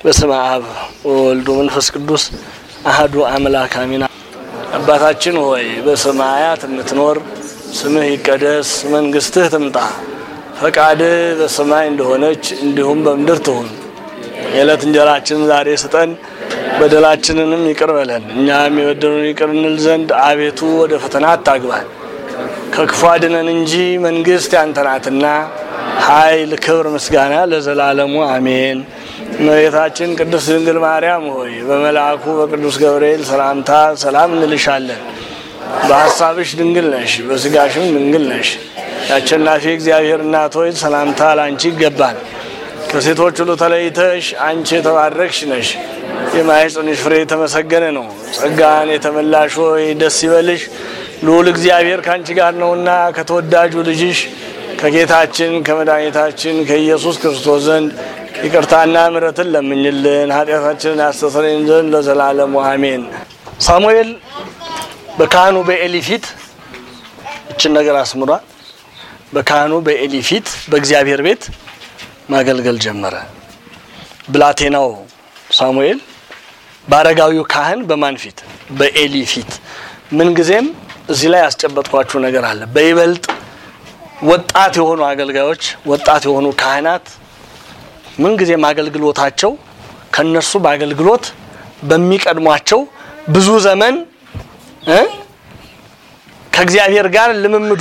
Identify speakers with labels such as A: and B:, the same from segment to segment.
A: በስመ አብ ወወልድ ወመንፈስ ቅዱስ አህዱ አምላክ አሜን። አባታችን ሆይ በሰማያት የምትኖር ስምህ ይቀደስ፣ መንግስትህ ትምጣ፣ ፈቃድህ በሰማይ እንደሆነች እንዲሁም በምድር ትሁን። የዕለት እንጀራችንን ዛሬ ስጠን፣ በደላችንንም ይቅር በለን እኛም የበደሉን ይቅር እንል ዘንድ አቤቱ ወደ ፈተና አታግባን ከክፉ አድነን እንጂ መንግስት ያንተ ናትና ኃይል፣ ክብር፣ ምስጋና ለዘላለሙ አሜን። እመቤታችን ቅድስት ድንግል ማርያም ሆይ በመልአኩ በቅዱስ ገብርኤል ሰላምታ ሰላም እንልሻለን። በሀሳብሽ ድንግል ነሽ፣ በስጋሽም ድንግል ነሽ። የአሸናፊ እግዚአብሔር እናት ሆይ ሰላምታ ላንቺ ይገባል። ከሴቶች ሁሉ ተለይተሽ አንቺ የተባረክሽ ነሽ። የማኅፀንሽ ፍሬ የተመሰገነ ነው። ጸጋን የተመላሽ ሆይ ደስ ይበልሽ ልዑል እግዚአብሔር ከአንቺ ጋር ነውና ከተወዳጁ ልጅሽ ከጌታችን ከመድኃኒታችን ከኢየሱስ ክርስቶስ ዘንድ ይቅርታና ምሕረትን ለምኝልን ኃጢአታችንን ያስተሰርይን ዘንድ ለዘላለሙ አሜን። ሳሙኤል በካህኑ በኤሊ ፊት እችን ነገር አስምሯል። በካህኑ በኤሊ ፊት በእግዚአብሔር ቤት ማገልገል ጀመረ። ብላቴናው ሳሙኤል በአረጋዊው ካህን በማን ፊት? በኤሊ ፊት። ምንጊዜም እዚህ ላይ ያስጨበጥኳችሁ ነገር አለ። በይበልጥ ወጣት የሆኑ አገልጋዮች፣ ወጣት የሆኑ ካህናት ምንጊዜም አገልግሎታቸው ከነሱ በአገልግሎት በሚቀድሟቸው ብዙ ዘመን እ ከእግዚአብሔር ጋር ልምምዱ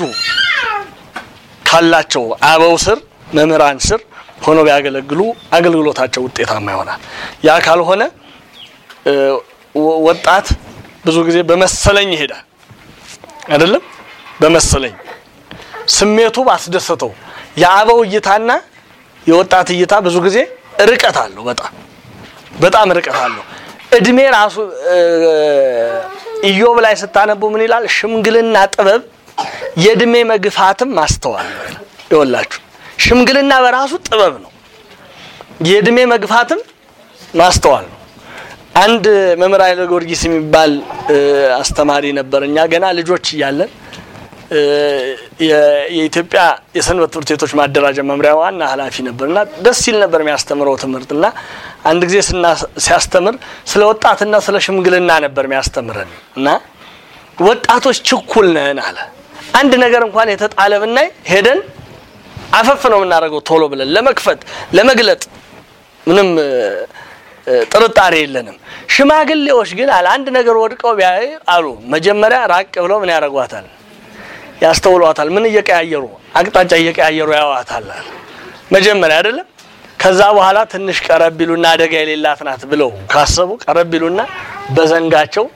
A: ካላቸው አበው ስር መምህራን ስር ሆነው ቢያገለግሉ አገልግሎታቸው ውጤታማ ይሆናል። ያ ካልሆነ ወጣት ብዙ ጊዜ በመሰለኝ ይሄዳል አይደለም በመሰለኝ ስሜቱ ባስደሰተው የአበው እይታና የወጣት እይታ ብዙ ጊዜ ርቀት አለው። በጣም በጣም ርቀት አለው። እድሜ ራሱ ኢዮብ ላይ ስታነቡ ምን ይላል? ሽምግልና ጥበብ የእድሜ መግፋትም ማስተዋል ነው ይላል። ይወላችሁ ሽምግልና በራሱ ጥበብ ነው። የእድሜ መግፋትም ማስተዋል ነው። አንድ መምህር ኃይለ ጊዮርጊስ የሚባል አስተማሪ ነበር። እኛ ገና ልጆች እያለን የኢትዮጵያ የሰንበት ትምህርት ቤቶች ማደራጃ መምሪያ ዋና ኃላፊ ነበር እና ደስ ሲል ነበር የሚያስተምረው ትምህርት እና አንድ ጊዜ ሲያስተምር ስለ ወጣትና ስለ ሽምግልና ነበር የሚያስተምረን እና ወጣቶች ችኩል ነን አለ። አንድ ነገር እንኳን የተጣለ ብናይ ሄደን አፈፍ ነው የምናደርገው ቶሎ ብለን ለመክፈት ለመግለጥ ምንም ጥርጣሬ የለንም። ሽማግሌዎች ግን አለ አንድ ነገር ወድቀው ቢያይ አሉ መጀመሪያ ራቅ ብለው ምን ያደርጓታል? ያስተውሏታል። ምን እየቀያየሩ አቅጣጫ እየቀያየሩ ያዋታል መጀመሪያ አይደለም። ከዛ በኋላ ትንሽ ቀረብ ቢሉና አደጋ የሌላት ናት ብለው ካሰቡ ቀረብ ቢሉና በዘንጋቸው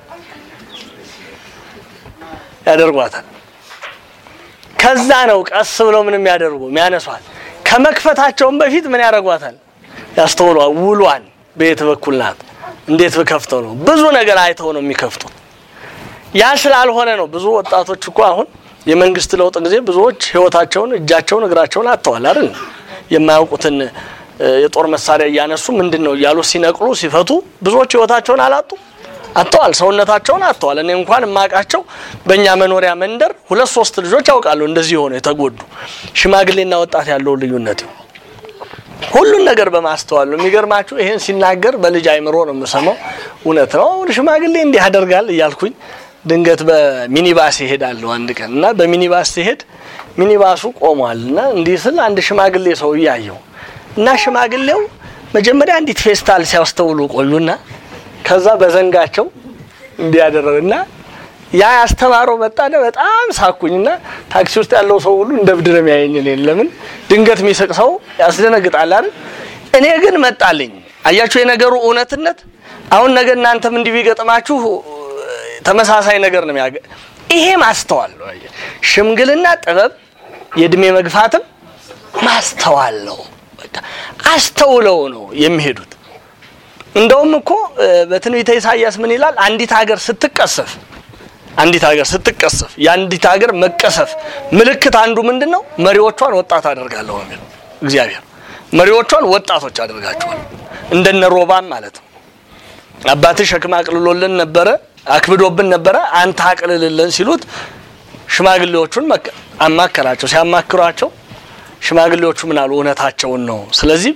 A: ያደርጓታል። ከዛ ነው ቀስ ብለው ምን የሚያደርጉ የሚያነሷል። ከመክፈታቸውም በፊት ምን ያደርጓታል? ያስተውሏል። ውሏን በየት በኩል ናት? እንዴት ብከፍተው ነው? ብዙ ነገር አይተው ነው የሚከፍቱት። ያ ስላልሆነ ነው ብዙ ወጣቶች እኮ አሁን የመንግስት ለውጥ ጊዜ ብዙዎች ህይወታቸውን እጃቸውን እግራቸውን አጥተዋል አይደል? የማያውቁትን የጦር መሳሪያ እያነሱ ምንድን ነው እያሉ ሲነቅሉ ሲፈቱ ብዙዎች ህይወታቸውን አላጡ አጥተዋል። ሰውነታቸውን አጥተዋል። እኔ እንኳን የማውቃቸው በእኛ መኖሪያ መንደር ሁለት ሶስት ልጆች ያውቃሉ እንደዚህ የሆኑ የተጎዱ። ሽማግሌና ወጣት ያለው ልዩነት ሁሉን ነገር በማስተዋል ነው። የሚገርማችሁ ይሄን ሲናገር በልጅ አይምሮ ነው የምሰማው። እውነት ነው ሽማግሌ እንዲህ ያደርጋል እያልኩኝ ድንገት በሚኒባስ ይሄዳለሁ አንድ ቀን እና በሚኒባስ ሲሄድ ሚኒባሱ ቆሟል እና እንዲህ ስል አንድ ሽማግሌ ሰው እያየው እና ሽማግሌው መጀመሪያ እንዲት ፌስታል ሲያስተውሉ ቆዩና ከዛ በዘንጋቸው እንዲያደረግ እና ያ ያስተማረው መጣነ በጣም ሳኩኝና ታክሲ ውስጥ ያለው ሰው ሁሉ እንደ ብድር የሚያየኝ እኔን ለምን ድንገት የሚስቅ ሰው ያስደነግጣል አይደል እኔ ግን መጣልኝ አያችሁ የነገሩ እውነትነት አሁን ነገ እናንተም እንዲህ ቢገጥማችሁ ተመሳሳይ ነገር ነው የሚያገ ይሄ ማስተዋል ነው። ሽምግልና ጥበብ፣ የእድሜ መግፋትም ማስተዋል ነው። በቃ አስተውለው ነው የሚሄዱት። እንደውም እኮ በትንቢተ ኢሳይያስ ምን ይላል? አንዲት ሀገር ስትቀሰፍ አንዲት ሀገር ስትቀሰፍ የአንዲት ሀገር መቀሰፍ ምልክት አንዱ ምንድን ነው? መሪዎቿን ወጣት አደርጋለሁ የሚለው እግዚአብሔር መሪዎቿን ወጣቶች አደርጋቸዋል። እንደነ ሮባም ማለት ነው። አባትህ ሸክም አቅልሎልን ነበረ አክብዶብን ነበረ አንተ አቅልልልን ሲሉት ሽማግሌዎቹን አማከራቸው። ሲያማክሯቸው ሽማግሌዎቹ ምን አሉ? እውነታቸውን ነው። ስለዚህ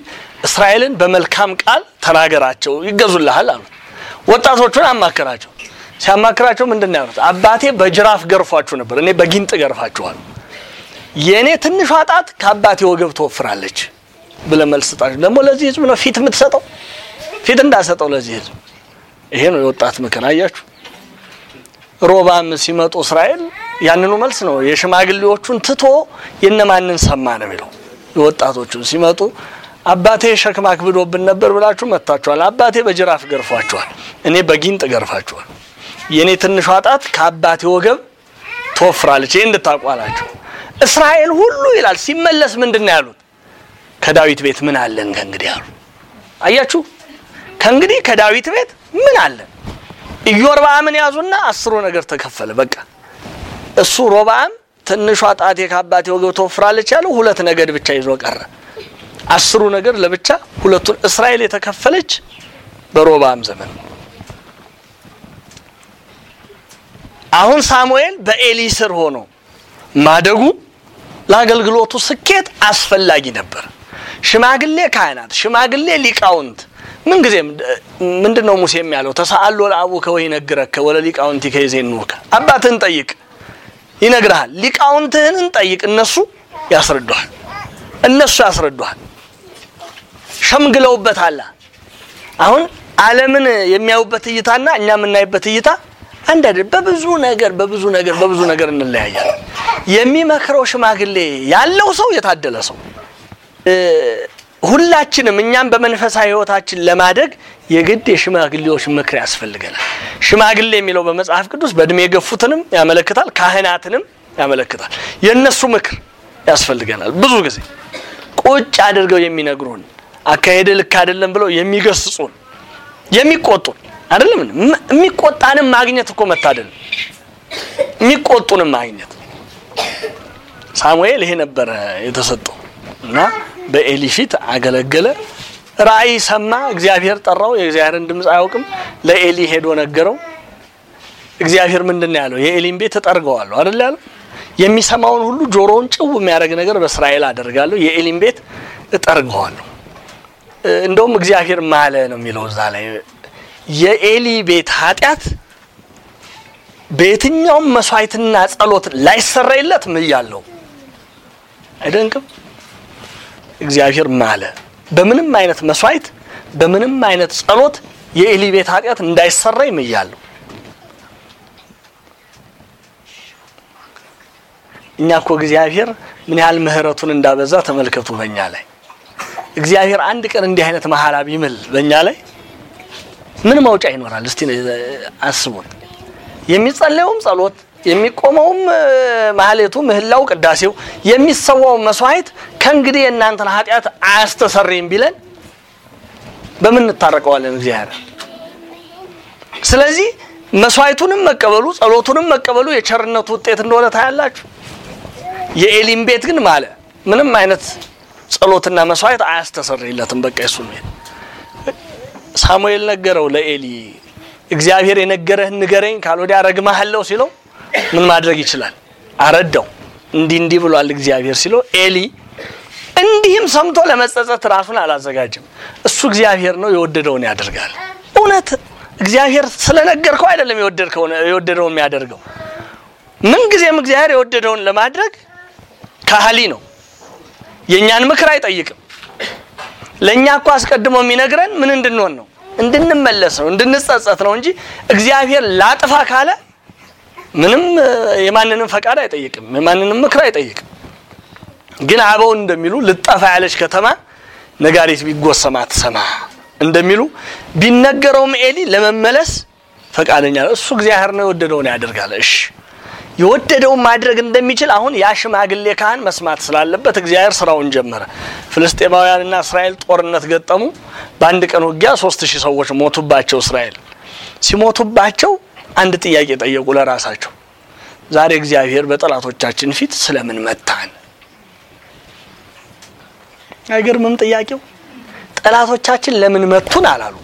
A: እስራኤልን በመልካም ቃል ተናገራቸው ይገዙልሃል አሉት። ወጣቶቹን አማከራቸው። ሲያማክራቸው ምንድን ነው ያሉት? አባቴ በጅራፍ ገርፏችሁ ነበር፣ እኔ በጊንጥ ገርፋችኋል። የእኔ ትንሿ ጣት ከአባቴ ወገብ ትወፍራለች ብለህ መልስ ስጣቸው። ደግሞ ለዚህ ህዝብ ነው ፊት የምትሰጠው? ፊት እንዳሰጠው ለዚህ ህዝብ። ይሄ ነው የወጣት ምክር። አያችሁ ሮባም ሲመጡ እስራኤል ያንኑ መልስ ነው የሽማግሌዎቹን ትቶ የነማንን ሰማ ነው የሚለው። የወጣቶቹን ሲመጡ አባቴ ሸክም አክብዶብን ነበር ብላችሁ መጥታችኋል። አባቴ በጅራፍ ገርፏችኋል፣ እኔ በጊንጥ ገርፋችኋል። የእኔ ትንሿ ጣት ከአባቴ ወገብ ትወፍራለች። ይህ እንድታቋላቸው እስራኤል ሁሉ ይላል ሲመለስ ምንድን ነው ያሉት? ከዳዊት ቤት ምን አለን ከእንግዲህ አሉ። አያችሁ ከእንግዲህ ከዳዊት ቤት ምን አለን? ኢዮርብዓምን ያዙና አስሩ ነገር ተከፈለ። በቃ እሱ ሮብዓም ትንሿ ጣቴ ከአባቴ ወገብ ትወፍራለች ያለው ሁለት ነገድ ብቻ ይዞ ቀረ። አስሩ ነገር ለብቻ ሁለቱን እስራኤል የተከፈለች በሮብዓም ዘመን። አሁን ሳሙኤል በኤሊ ስር ሆኖ ማደጉ ለአገልግሎቱ ስኬት አስፈላጊ ነበር። ሽማግሌ ካህናት፣ ሽማግሌ ሊቃውንት ምንጊዜም ምንድን ነው ሙሴም ያለው ተሳአሎ ለአቡከ ወይነግረከ ወለ ሊቃውንቲከ ይዜንውከ አባትህን ጠይቅ ይነግርሃል። ሊቃውንትህን ጠይቅ እነሱ ያስረዱሃል። እነሱ ያስረዱሃል። ሸምግለውበታል። አሁን ዓለምን የሚያዩበት እይታና እኛ የምናይበት እይታ አንድ አይደል። በብዙ ነገር በብዙ ነገር በብዙ ነገር እንለያያለን። የሚመክረው ሽማግሌ ያለው ሰው የታደለ ሰው ሁላችንም እኛም በመንፈሳዊ ሕይወታችን ለማደግ የግድ የሽማግሌዎች ምክር ያስፈልገናል። ሽማግሌ የሚለው በመጽሐፍ ቅዱስ በእድሜ የገፉትንም ያመለክታል፣ ካህናትንም ያመለክታል። የእነሱ ምክር ያስፈልገናል። ብዙ ጊዜ ቁጭ አድርገው የሚነግሩን አካሄድ ልክ አይደለም ብለው የሚገስጹን፣ የሚቆጡን አይደለም። የሚቆጣንም ማግኘት እኮ መታደል፣ የሚቆጡንም ማግኘት። ሳሙኤል ይሄ ነበረ የተሰጠው እና በኤሊ ፊት አገለገለ። ራእይ ሰማ። እግዚአብሔር ጠራው። የእግዚአብሔርን ድምፅ አያውቅም። ለኤሊ ሄዶ ነገረው። እግዚአብሔር ምንድን ነው ያለው? የኤሊን ቤት እጠርገዋለሁ አይደል ያለው? የሚሰማውን ሁሉ ጆሮውን ጭው የሚያደርግ ነገር በእስራኤል አደርጋለሁ፣ የኤሊን ቤት እጠርገዋለሁ። እንደውም እግዚአብሔር ማለ ነው የሚለው እዛ ላይ የኤሊ ቤት ኃጢአት በየትኛውም መስዋዕትና ጸሎት ላይሰረይለት ምያለው። አይደንቅም? እግዚአብሔር ማለ በምንም አይነት መስዋዕት በምንም አይነት ጸሎት የኤሊ ቤት ኃጢአት እንዳይሰረይ ምያለሁ። እኛ እኮ እግዚአብሔር ምን ያህል ምሕረቱን እንዳበዛ ተመልከቱ። በእኛ ላይ እግዚአብሔር አንድ ቀን እንዲህ አይነት መሐላ ቢምል በእኛ ላይ ምን መውጫ ይኖራል? እስቲ አስቡት። የሚጸለየውም ጸሎት የሚቆመውም ማህሌቱ፣ ምህላው፣ ቅዳሴው የሚሰዋው መስዋዕት ከእንግዲህ የእናንተን ኃጢአት አያስተሰርይም ቢለን በምን እንታረቀዋለን እግዚአብሔር? ስለዚህ መስዋዕቱንም መቀበሉ ጸሎቱንም መቀበሉ የቸርነቱ ውጤት እንደሆነ ታያላችሁ። የኤሊም ቤት ግን ማለ ምንም አይነት ጸሎትና መስዋዕት አያስተሰርይለትም። በቃ የሱ ቤት ሳሙኤል ነገረው ለኤሊ እግዚአብሔር የነገረህን ንገረኝ ካልወዲያ ረግማሃለሁ ሲለው ምን ማድረግ ይችላል? አረዳው። እንዲህ እንዲህ ብሏል እግዚአብሔር ሲለው ኤሊ እንዲህም ሰምቶ ለመጸጸት ራሱን አላዘጋጅም። እሱ እግዚአብሔር ነው፣ የወደደውን ያደርጋል። እውነት እግዚአብሔር ስለነገርከው አይደለም የወደደውን የሚያደርገው። ምንጊዜም እግዚአብሔር የወደደውን ለማድረግ ካህሊ ነው። የእኛን ምክር አይጠይቅም። ለእኛ እኮ አስቀድሞ የሚነግረን ምን እንድንሆን ነው? እንድንመለስ ነው፣ እንድንጸጸት ነው እንጂ እግዚአብሔር ላጥፋ ካለ ምንም የማንንም ፈቃድ አይጠይቅም፣ የማንንም ምክር አይጠይቅም። ግን አበው እንደሚሉ ልጠፋ ያለች ከተማ ነጋሪት ቢጎሰም አትሰማ እንደሚሉ ቢነገረውም ኤሊ ለመመለስ ፈቃደኛ ነው። እሱ እግዚአብሔር ነው፣ የወደደውን ያደርጋል። እሺ የወደደውን ማድረግ እንደሚችል አሁን ያ ሽማግሌ ካህን መስማት ስላለበት እግዚአብሔር ስራውን ጀመረ። ፍልስጤማውያንና እስራኤል ጦርነት ገጠሙ። በአንድ ቀን ውጊያ ሶስት ሺህ ሰዎች ሞቱባቸው። እስራኤል ሲሞቱባቸው አንድ ጥያቄ ጠየቁ ለራሳቸው። ዛሬ እግዚአብሔር በጠላቶቻችን ፊት ስለምን መታን? አይገርምም ጥያቄው? ጠላቶቻችን ለምን መቱን አላሉ።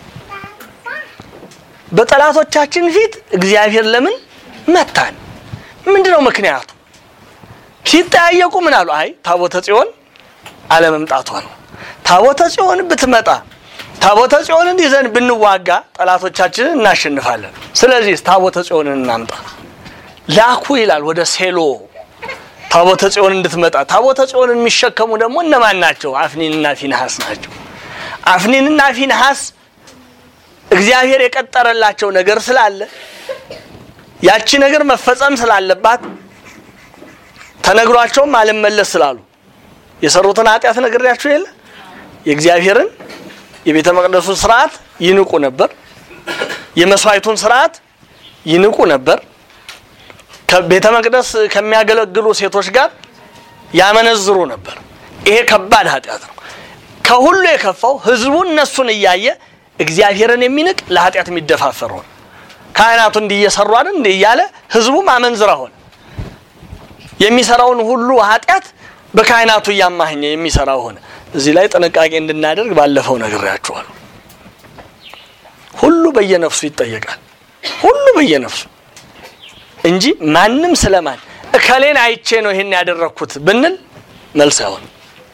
A: በጠላቶቻችን ፊት እግዚአብሔር ለምን መታን? ምንድነው ምክንያቱ? ሲጠያየቁ ምን አሉ? አይ ታቦተ ጽዮን አለመምጣቷ ነው። ታቦተ ጽዮን ብትመጣ ታቦተ ጽዮንን ይዘን ብንዋጋ ጠላቶቻችንን እናሸንፋለን። ስለዚህ ታቦተ ጽዮንን እናምጣ። ላኩ ይላል ወደ ሴሎ ታቦተ ጽዮን እንድትመጣ። ታቦተ ጽዮንን የሚሸከሙ ደግሞ እነማን ናቸው? አፍኒንና ፊንሐስ ናቸው። አፍኒንና ፊንሐስ እግዚአብሔር የቀጠረላቸው ነገር ስላለ ያቺ ነገር መፈጸም ስላለባት ተነግሯቸውም አልመለስ ስላሉ የሰሩትን ኃጢአት ነግሬያችሁ የለ የእግዚአብሔርን የቤተ መቅደሱን ስርዓት ይንቁ ነበር። የመስዋዕቱን ስርዓት ይንቁ ነበር። ከቤተ መቅደስ ከሚያገለግሉ ሴቶች ጋር ያመነዝሩ ነበር። ይሄ ከባድ ኃጢአት ነው። ከሁሉ የከፋው ህዝቡ እነሱን እያየ እግዚአብሔርን የሚንቅ ለኃጢአት የሚደፋፈር ሆነ። ካህናቱ እንዲህ እየሰሩ አይደል እንዲህ እያለ ህዝቡም አመንዝራ ሆነ። የሚሰራውን ሁሉ ኃጢአት በካህናቱ እያማኘ የሚሰራው ሆነ። እዚህ ላይ ጥንቃቄ እንድናደርግ ባለፈው ነግሬያችኋለሁ። ሁሉ በየነፍሱ ይጠየቃል። ሁሉ በየነፍሱ እንጂ ማንም ስለማን እከሌን አይቼ ነው ይሄን ያደረግኩት ብንል መልስ አይሆንም።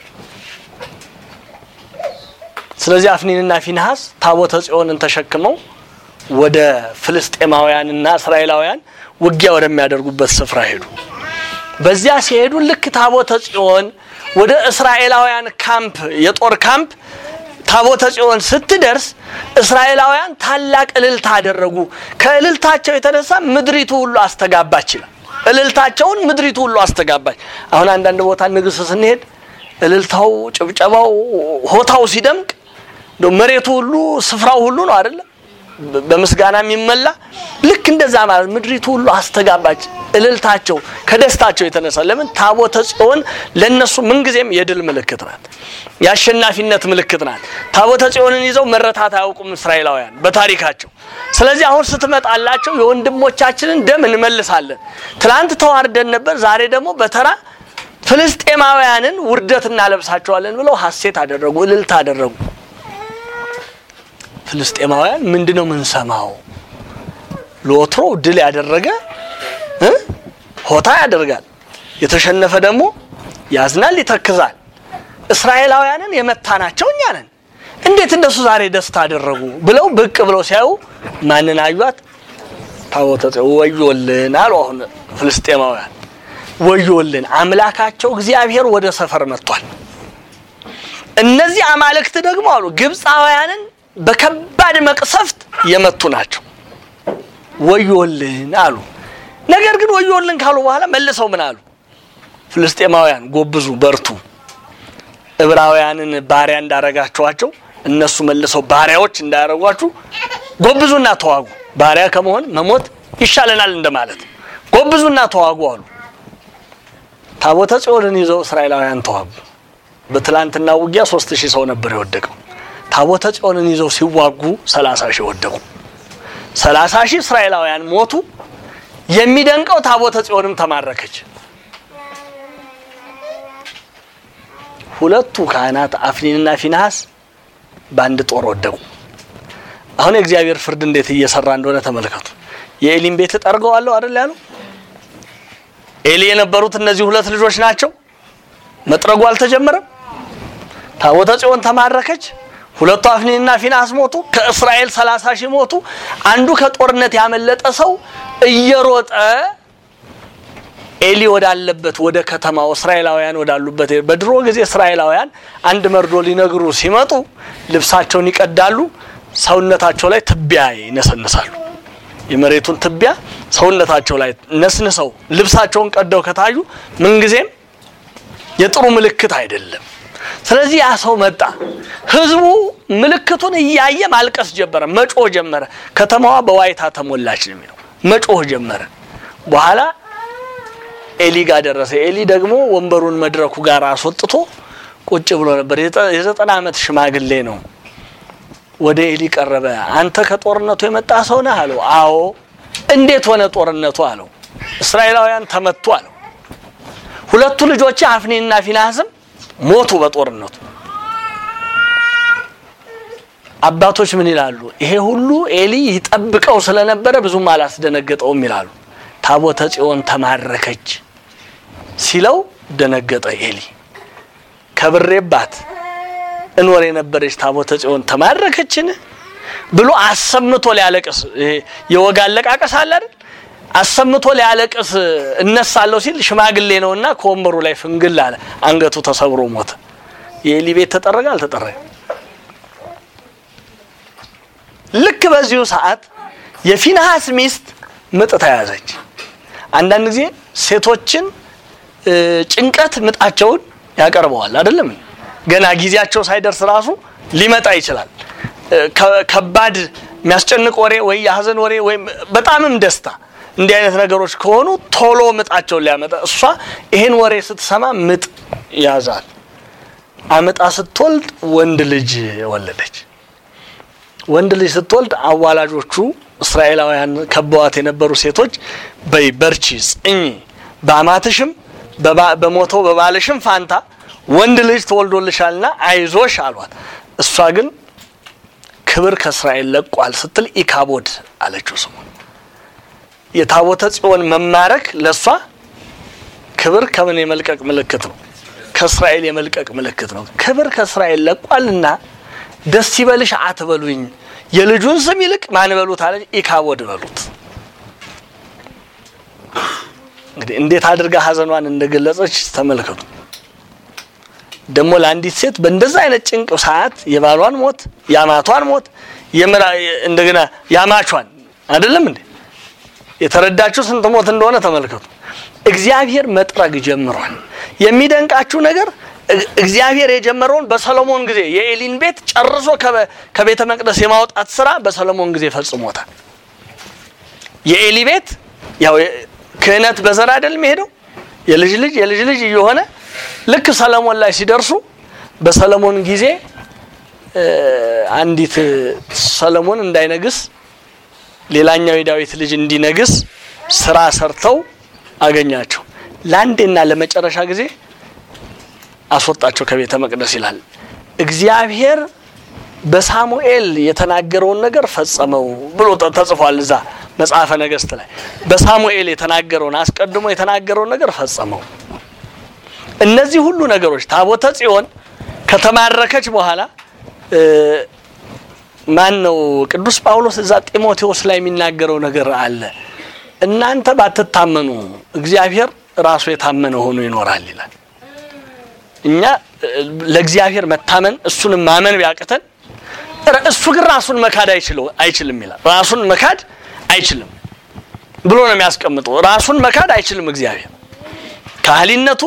A: ስለዚህ አፍኒንና ፊንሐስ ታቦተ ጽዮንን ተሸክመው ወደ ፍልስጤማውያንና እስራኤላውያን ውጊያ ወደሚያደርጉበት ስፍራ ሄዱ። በዚያ ሲሄዱ ልክ ታቦተ ጽዮን ወደ እስራኤላውያን ካምፕ የጦር ካምፕ ታቦተ ጽዮን ስትደርስ እስራኤላውያን ታላቅ እልልታ አደረጉ። ከእልልታቸው የተነሳ ምድሪቱ ሁሉ አስተጋባች ይላል። እልልታቸውን ምድሪቱ ሁሉ አስተጋባች። አሁን አንዳንድ ቦታ ንግስ ስንሄድ እልልታው፣ ጭብጨባው፣ ሆታው ሲደምቅ እንደው መሬቱ ሁሉ ስፍራው ሁሉ ነው አይደለም በምስጋና የሚመላ ልክ እንደዛ ማለት ምድሪቱ ሁሉ አስተጋባች። እልልታቸው ከደስታቸው የተነሳ ለምን ታቦተ ጽዮን ለነሱ ምንጊዜም የድል ምልክት ናት፣ የአሸናፊነት ምልክት ናት። ታቦተ ጽዮንን ይዘው መረታት አያውቁም እስራኤላውያን በታሪካቸው። ስለዚህ አሁን ስትመጣላቸው የወንድሞቻችንን ደም እንመልሳለን። ትላንት ተዋርደን ነበር፣ ዛሬ ደግሞ በተራ ፍልስጤማውያንን ውርደት እናለብሳቸዋለን ብለው ሐሴት አደረጉ፣ እልልታ አደረጉ። ፍልስጤማውያን ምንድን ነው የምንሰማው? ለወትሮ ድል ያደረገ እ ሆታ ያደርጋል፣ የተሸነፈ ደግሞ ያዝናል፣ ይተክዛል። እስራኤላውያንን የመታናቸው እኛ ነን። እንዴት እነሱ ዛሬ ደስታ አደረጉ ብለው ብቅ ብለው ሲያዩ ማንን አዩት? ታቦተ ጽዮን። ወዮልን አሉ። አሁን ፍልስጤማውያን ወዮልን፣ አምላካቸው እግዚአብሔር ወደ ሰፈር መጥቷል። እነዚህ አማልክት ደግሞ አሉ ግብፃውያንን በከባድ መቅሰፍት የመቱ ናቸው። ወዮልን አሉ። ነገር ግን ወዮልን ካሉ በኋላ መልሰው ምን አሉ? ፍልስጤማውያን ጎብዙ፣ በርቱ፣ ዕብራውያንን ባሪያ እንዳረጋችኋቸው እነሱ መልሰው ባሪያዎች እንዳያረጓችሁ ጎብዙና ተዋጉ። ባሪያ ከመሆን መሞት ይሻለናል እንደማለት። ጎብዙና ተዋጉ አሉ። ታቦተ ጽዮንን ይዘው እስራኤላውያን ተዋጉ። በትላንትና ውጊያ ሶስት ሺህ ሰው ነበር የወደቀው። ታቦተ ጽዮንን ይዘው ሲዋጉ ሰላሳ ሺህ ወደቁ። ሰላሳ ሺህ እስራኤላውያን ሞቱ። የሚደንቀው ታቦተ ጽዮንም ተማረከች። ሁለቱ ካህናት አፍኒንና ፊንሐስ በአንድ ጦር ወደቁ። አሁን የእግዚአብሔር ፍርድ እንዴት እየሰራ እንደሆነ ተመልከቱ። የኤሊን ቤት እጠርገዋለሁ አይደል ያለው? ኤሊ የነበሩት እነዚህ ሁለት ልጆች ናቸው። መጥረጉ አልተጀመረም። ታቦተ ጽዮን ተማረከች። ሁለቱ አፍኒንና ፊንሐስ ሞቱ። ከእስራኤል ሰላሳ ሺህ ሞቱ። አንዱ ከጦርነት ያመለጠ ሰው እየሮጠ ኤሊ ወዳለበት ወደ ከተማው እስራኤላውያን ወዳሉበት በድሮ ጊዜ እስራኤላውያን አንድ መርዶ ሊነግሩ ሲመጡ ልብሳቸውን ይቀዳሉ፣ ሰውነታቸው ላይ ትቢያ ይነሰንሳሉ። የመሬቱን ትቢያ ሰውነታቸው ላይ ነስንሰው ልብሳቸውን ቀደው ከታዩ ምንጊዜም የጥሩ ምልክት አይደለም። ስለዚህ ያ ሰው መጣ። ህዝቡ ምልክቱን እያየ ማልቀስ ጀመረ፣ መጮህ ጀመረ። ከተማዋ በዋይታ ተሞላች ነው የሚለው። መጮህ ጀመረ። በኋላ ኤሊ ጋር ደረሰ። ኤሊ ደግሞ ወንበሩን መድረኩ ጋር አስወጥቶ ቁጭ ብሎ ነበር። የዘጠና ዓመት ሽማግሌ ነው። ወደ ኤሊ ቀረበ። አንተ ከጦርነቱ የመጣ ሰው ነህ አለው። አዎ። እንዴት ሆነ ጦርነቱ አለው። እስራኤላውያን ተመቱ አለው። ሁለቱ ልጆች አፍኒንና ፊንሐስም ሞቱ በጦርነቱ። አባቶች ምን ይላሉ? ይሄ ሁሉ ኤሊ ይጠብቀው ስለነበረ ብዙም አላስደነገጠውም ይላሉ። ታቦተ ጽዮን ተማረከች ሲለው ደነገጠ ኤሊ። ከብሬባት እኖር የነበረች ታቦተ ጽዮን ተማረከችን ብሎ አሰምቶ ሊያለቅስ ይሄ የወግ አለቃቀስ አለ አይደል? አሰምቶ ሊያለቅስ እነሳለሁ ሲል ሽማግሌ ነውና ከወንበሩ ላይ ፍንግል አለ። አንገቱ ተሰብሮ ሞተ። የኤሊ ቤት ተጠረገ አልተጠረገ? ልክ በዚሁ ሰዓት የፊንሃስ ሚስት ምጥ ተያዘች። አንዳንድ ጊዜ ሴቶችን ጭንቀት ምጣቸውን ያቀርበዋል አይደለም? ገና ጊዜያቸው ሳይደርስ ራሱ ሊመጣ ይችላል። ከባድ የሚያስጨንቅ ወሬ ወይ የሀዘን ወሬ ወይም በጣምም ደስታ እንዲህ አይነት ነገሮች ከሆኑ ቶሎ ምጣቸውን ሊያመጣ እሷ ይሄን ወሬ ስትሰማ ምጥ ያዛል። አምጣ ስትወልድ ወንድ ልጅ ወለደች። ወንድ ልጅ ስትወልድ አዋላጆቹ እስራኤላውያን ከበዋት የነበሩ ሴቶች በይ በርቺ፣ ጽኚ፣ በአማትሽም በሞተው በባልሽም ፋንታ ወንድ ልጅ ተወልዶልሻልና አይዞሽ አሏት። እሷ ግን ክብር ከእስራኤል ለቋል ስትል ኢካቦድ አለችው ስሙን። የታቦተ ጽዮን መማረክ ለእሷ ክብር ከምን የመልቀቅ ምልክት ነው? ከእስራኤል የመልቀቅ ምልክት ነው። ክብር ከእስራኤል ለቋልና ደስ ይበልሽ አትበሉኝ፣ የልጁን ስም ይልቅ ማን በሉት አለች። ኢካቦድ በሉት። እንግዲህ እንዴት አድርጋ ሀዘኗን እንደገለጸች ተመልከቱ። ደግሞ ለአንዲት ሴት በእንደዛ አይነት ጭንቅ ሰዓት የባሏን ሞት፣ የአማቷን ሞት፣ እንደገና የአማቿን አይደለም እንዴ የተረዳችሁ ስንት ሞት እንደሆነ ተመልከቱ። እግዚአብሔር መጥረግ ጀምሯል። የሚደንቃችሁ ነገር እግዚአብሔር የጀመረውን በሰሎሞን ጊዜ የኤሊን ቤት ጨርሶ ከቤተ መቅደስ የማውጣት ስራ በሰሎሞን ጊዜ ፈጽሞታል። የኤሊ ቤት ያው ክህነት በዘር አይደል የሚሄደው የልጅ ልጅ የልጅ ልጅ እየሆነ ልክ ሰለሞን ላይ ሲደርሱ በሰለሞን ጊዜ አንዲት ሰለሞን እንዳይነግስ ሌላኛው የዳዊት ልጅ እንዲነግስ ስራ ሰርተው አገኛቸው። ለአንዴና ለመጨረሻ ጊዜ አስወጣቸው ከቤተ መቅደስ ይላል። እግዚአብሔር በሳሙኤል የተናገረውን ነገር ፈጸመው ብሎ ተጽፏል። እዛ መጽሐፈ ነገሥት ላይ በሳሙኤል የተናገረውን አስቀድሞ የተናገረውን ነገር ፈጸመው። እነዚህ ሁሉ ነገሮች ታቦተ ጽዮን ከተማረከች በኋላ ማን ነው ቅዱስ ጳውሎስ እዛ ጢሞቴዎስ ላይ የሚናገረው ነገር አለ። እናንተ ባትታመኑ እግዚአብሔር ራሱ የታመነ ሆኖ ይኖራል ይላል። እኛ ለእግዚአብሔር መታመን እሱንም ማመን ቢያቅተን እሱ ግን ራሱን መካድ አይችልም ይላል። ራሱን መካድ አይችልም ብሎ ነው የሚያስቀምጠው። ራሱን መካድ አይችልም እግዚአብሔር ካህሊነቱ፣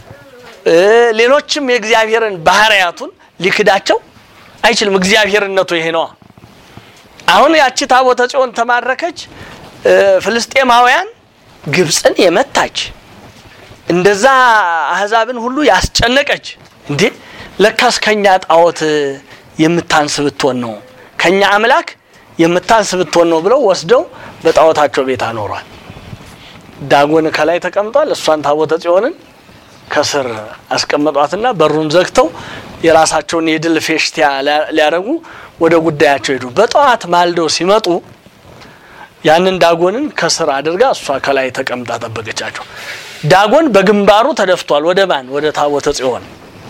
A: ሌሎችም የእግዚአብሔርን ባህርያቱን ሊክዳቸው አይችልም። እግዚአብሔርነቱ ይሄ ነዋ። አሁን ያቺ ታቦተ ጽዮን ተማረከች። ፍልስጤማውያን ግብፅን የመታች እንደዛ አህዛብን ሁሉ ያስጨነቀች እንዴ ለካስ ከኛ ጣዖት የምታንስ ብትሆን ነው ከኛ አምላክ የምታንስ ብትሆን ነው ብለው ወስደው በጣዖታቸው ቤት አኖሯል። ዳጎን ከላይ ተቀምጧል። እሷን ታቦተ ጽዮንን ከስር አስቀመጧትና በሩን ዘግተው የራሳቸውን የድል ፌሽቲያ ሊያደርጉ ወደ ጉዳያቸው ሄዱ። በጠዋት ማልደው ሲመጡ ያንን ዳጎንን ከስር አድርጋ እሷ ከላይ ተቀምጣ ጠበቀቻቸው። ዳጎን በግንባሩ ተደፍቷል። ወደ ማን? ወደ ታቦተ ጽዮን።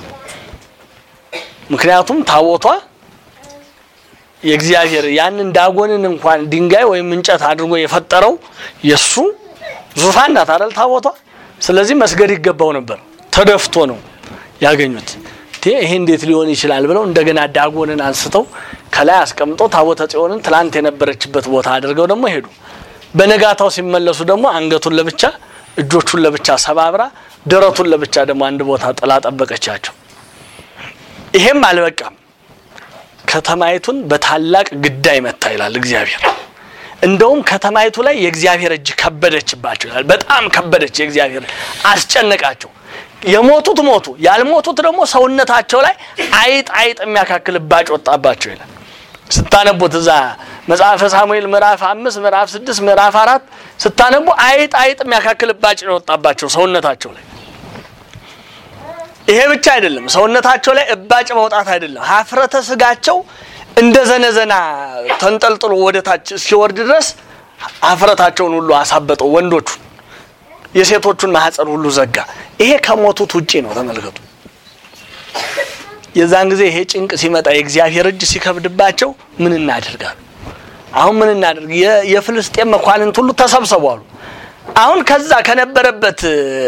A: ምክንያቱም ታቦቷ የእግዚአብሔር ያንን ዳጎንን እንኳን ድንጋይ ወይም እንጨት አድርጎ የፈጠረው የሱ ዙፋን ናት አይደል ታቦቷ። ስለዚህ መስገድ ይገባው ነበር። ተደፍቶ ነው ያገኙት። ይሄ እንዴት ሊሆን ይችላል ብለው እንደገና ዳጎንን አንስተው ከላይ አስቀምጠው ታቦተ ጽዮንን ትላንት የነበረችበት ቦታ አድርገው ደግሞ ሄዱ። በነጋታው ሲመለሱ ደግሞ አንገቱን ለብቻ እጆቹን ለብቻ ሰባብራ ደረቱን ለብቻ ደግሞ አንድ ቦታ ጥላ ጠበቀቻቸው። ይሄም አልበቃም። ከተማይቱን በታላቅ ግዳይ መታ ይላል እግዚአብሔር። እንደውም ከተማይቱ ላይ የእግዚአብሔር እጅ ከበደችባቸው ይላል። በጣም ከበደች። የእግዚአብሔር አስጨነቃቸው። የሞቱት ሞቱ፣ ያልሞቱት ደግሞ ሰውነታቸው ላይ አይጥ አይጥ የሚያካክል እባጭ ወጣባቸው ይላል። ስታነቡት እዛ መጽሐፈ ሳሙኤል ምዕራፍ አምስት ምዕራፍ ስድስት ምዕራፍ አራት ስታነቡ አይጥ አይጥ የሚያካክል እባጭ ነው የወጣባቸው ሰውነታቸው ላይ። ይሄ ብቻ አይደለም፣ ሰውነታቸው ላይ እባጭ መውጣት አይደለም፣ ሀፍረተ ስጋቸው እንደ ዘነዘና ተንጠልጥሎ ወደ ታች እስኪወርድ ድረስ ሀፍረታቸውን ሁሉ አሳበጠው። ወንዶቹን የሴቶቹን ማህፀን ሁሉ ዘጋ። ይሄ ከሞቱት ውጪ ነው። ተመልከቱ። የዛን ጊዜ ይሄ ጭንቅ ሲመጣ የእግዚአብሔር እጅ ሲከብድባቸው ምን እናደርጋሉ? አሁን ምን እናደርግ? የ- የፍልስጤም መኳንንት ሁሉ ተሰብሰቡ አሉ። አሁን ከዛ ከነበረበት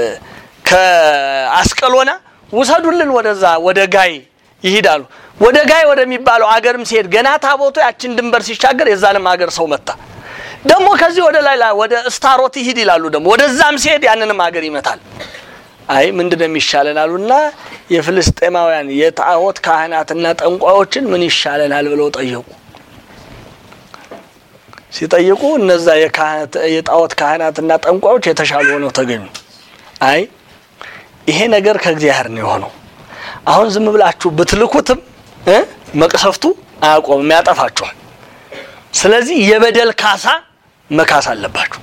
A: ከአስቀሎና ውሰዱልን ወደዛ ወደ ጋይ ይሄዳሉ። ወደ ጋይ ወደሚባለው አገርም ሲሄድ ገና ታቦቱ ያችን ድንበር ሲሻገር የዛንም አገር ሰው መታ። ደግሞ ከዚህ ወደ ላይ ላይ ወደ እስታሮት ይሂድ ይላሉ። ደግሞ ወደዛም ሲሄድ ያንንም አገር ይመታል። አይ ምንድን ነው የሚሻለን አሉና የፍልስጤማውያን የጣዖት ካህናትና ጠንቋዮችን ምን ይሻለናል ብለው ጠየቁ። ሲጠይቁ እነዛ የካህናት የጣዖት ካህናትና ጠንቋዮች የተሻሉ ሆነው ተገኙ። አይ ይሄ ነገር ከእግዚአብሔር ነው የሆነው። አሁን ዝም ብላችሁ ብትልኩትም እ መቅሰፍቱ አያቆምም፣ ያጠፋችኋል። ስለዚህ የበደል ካሳ መካስ አለባችሁ።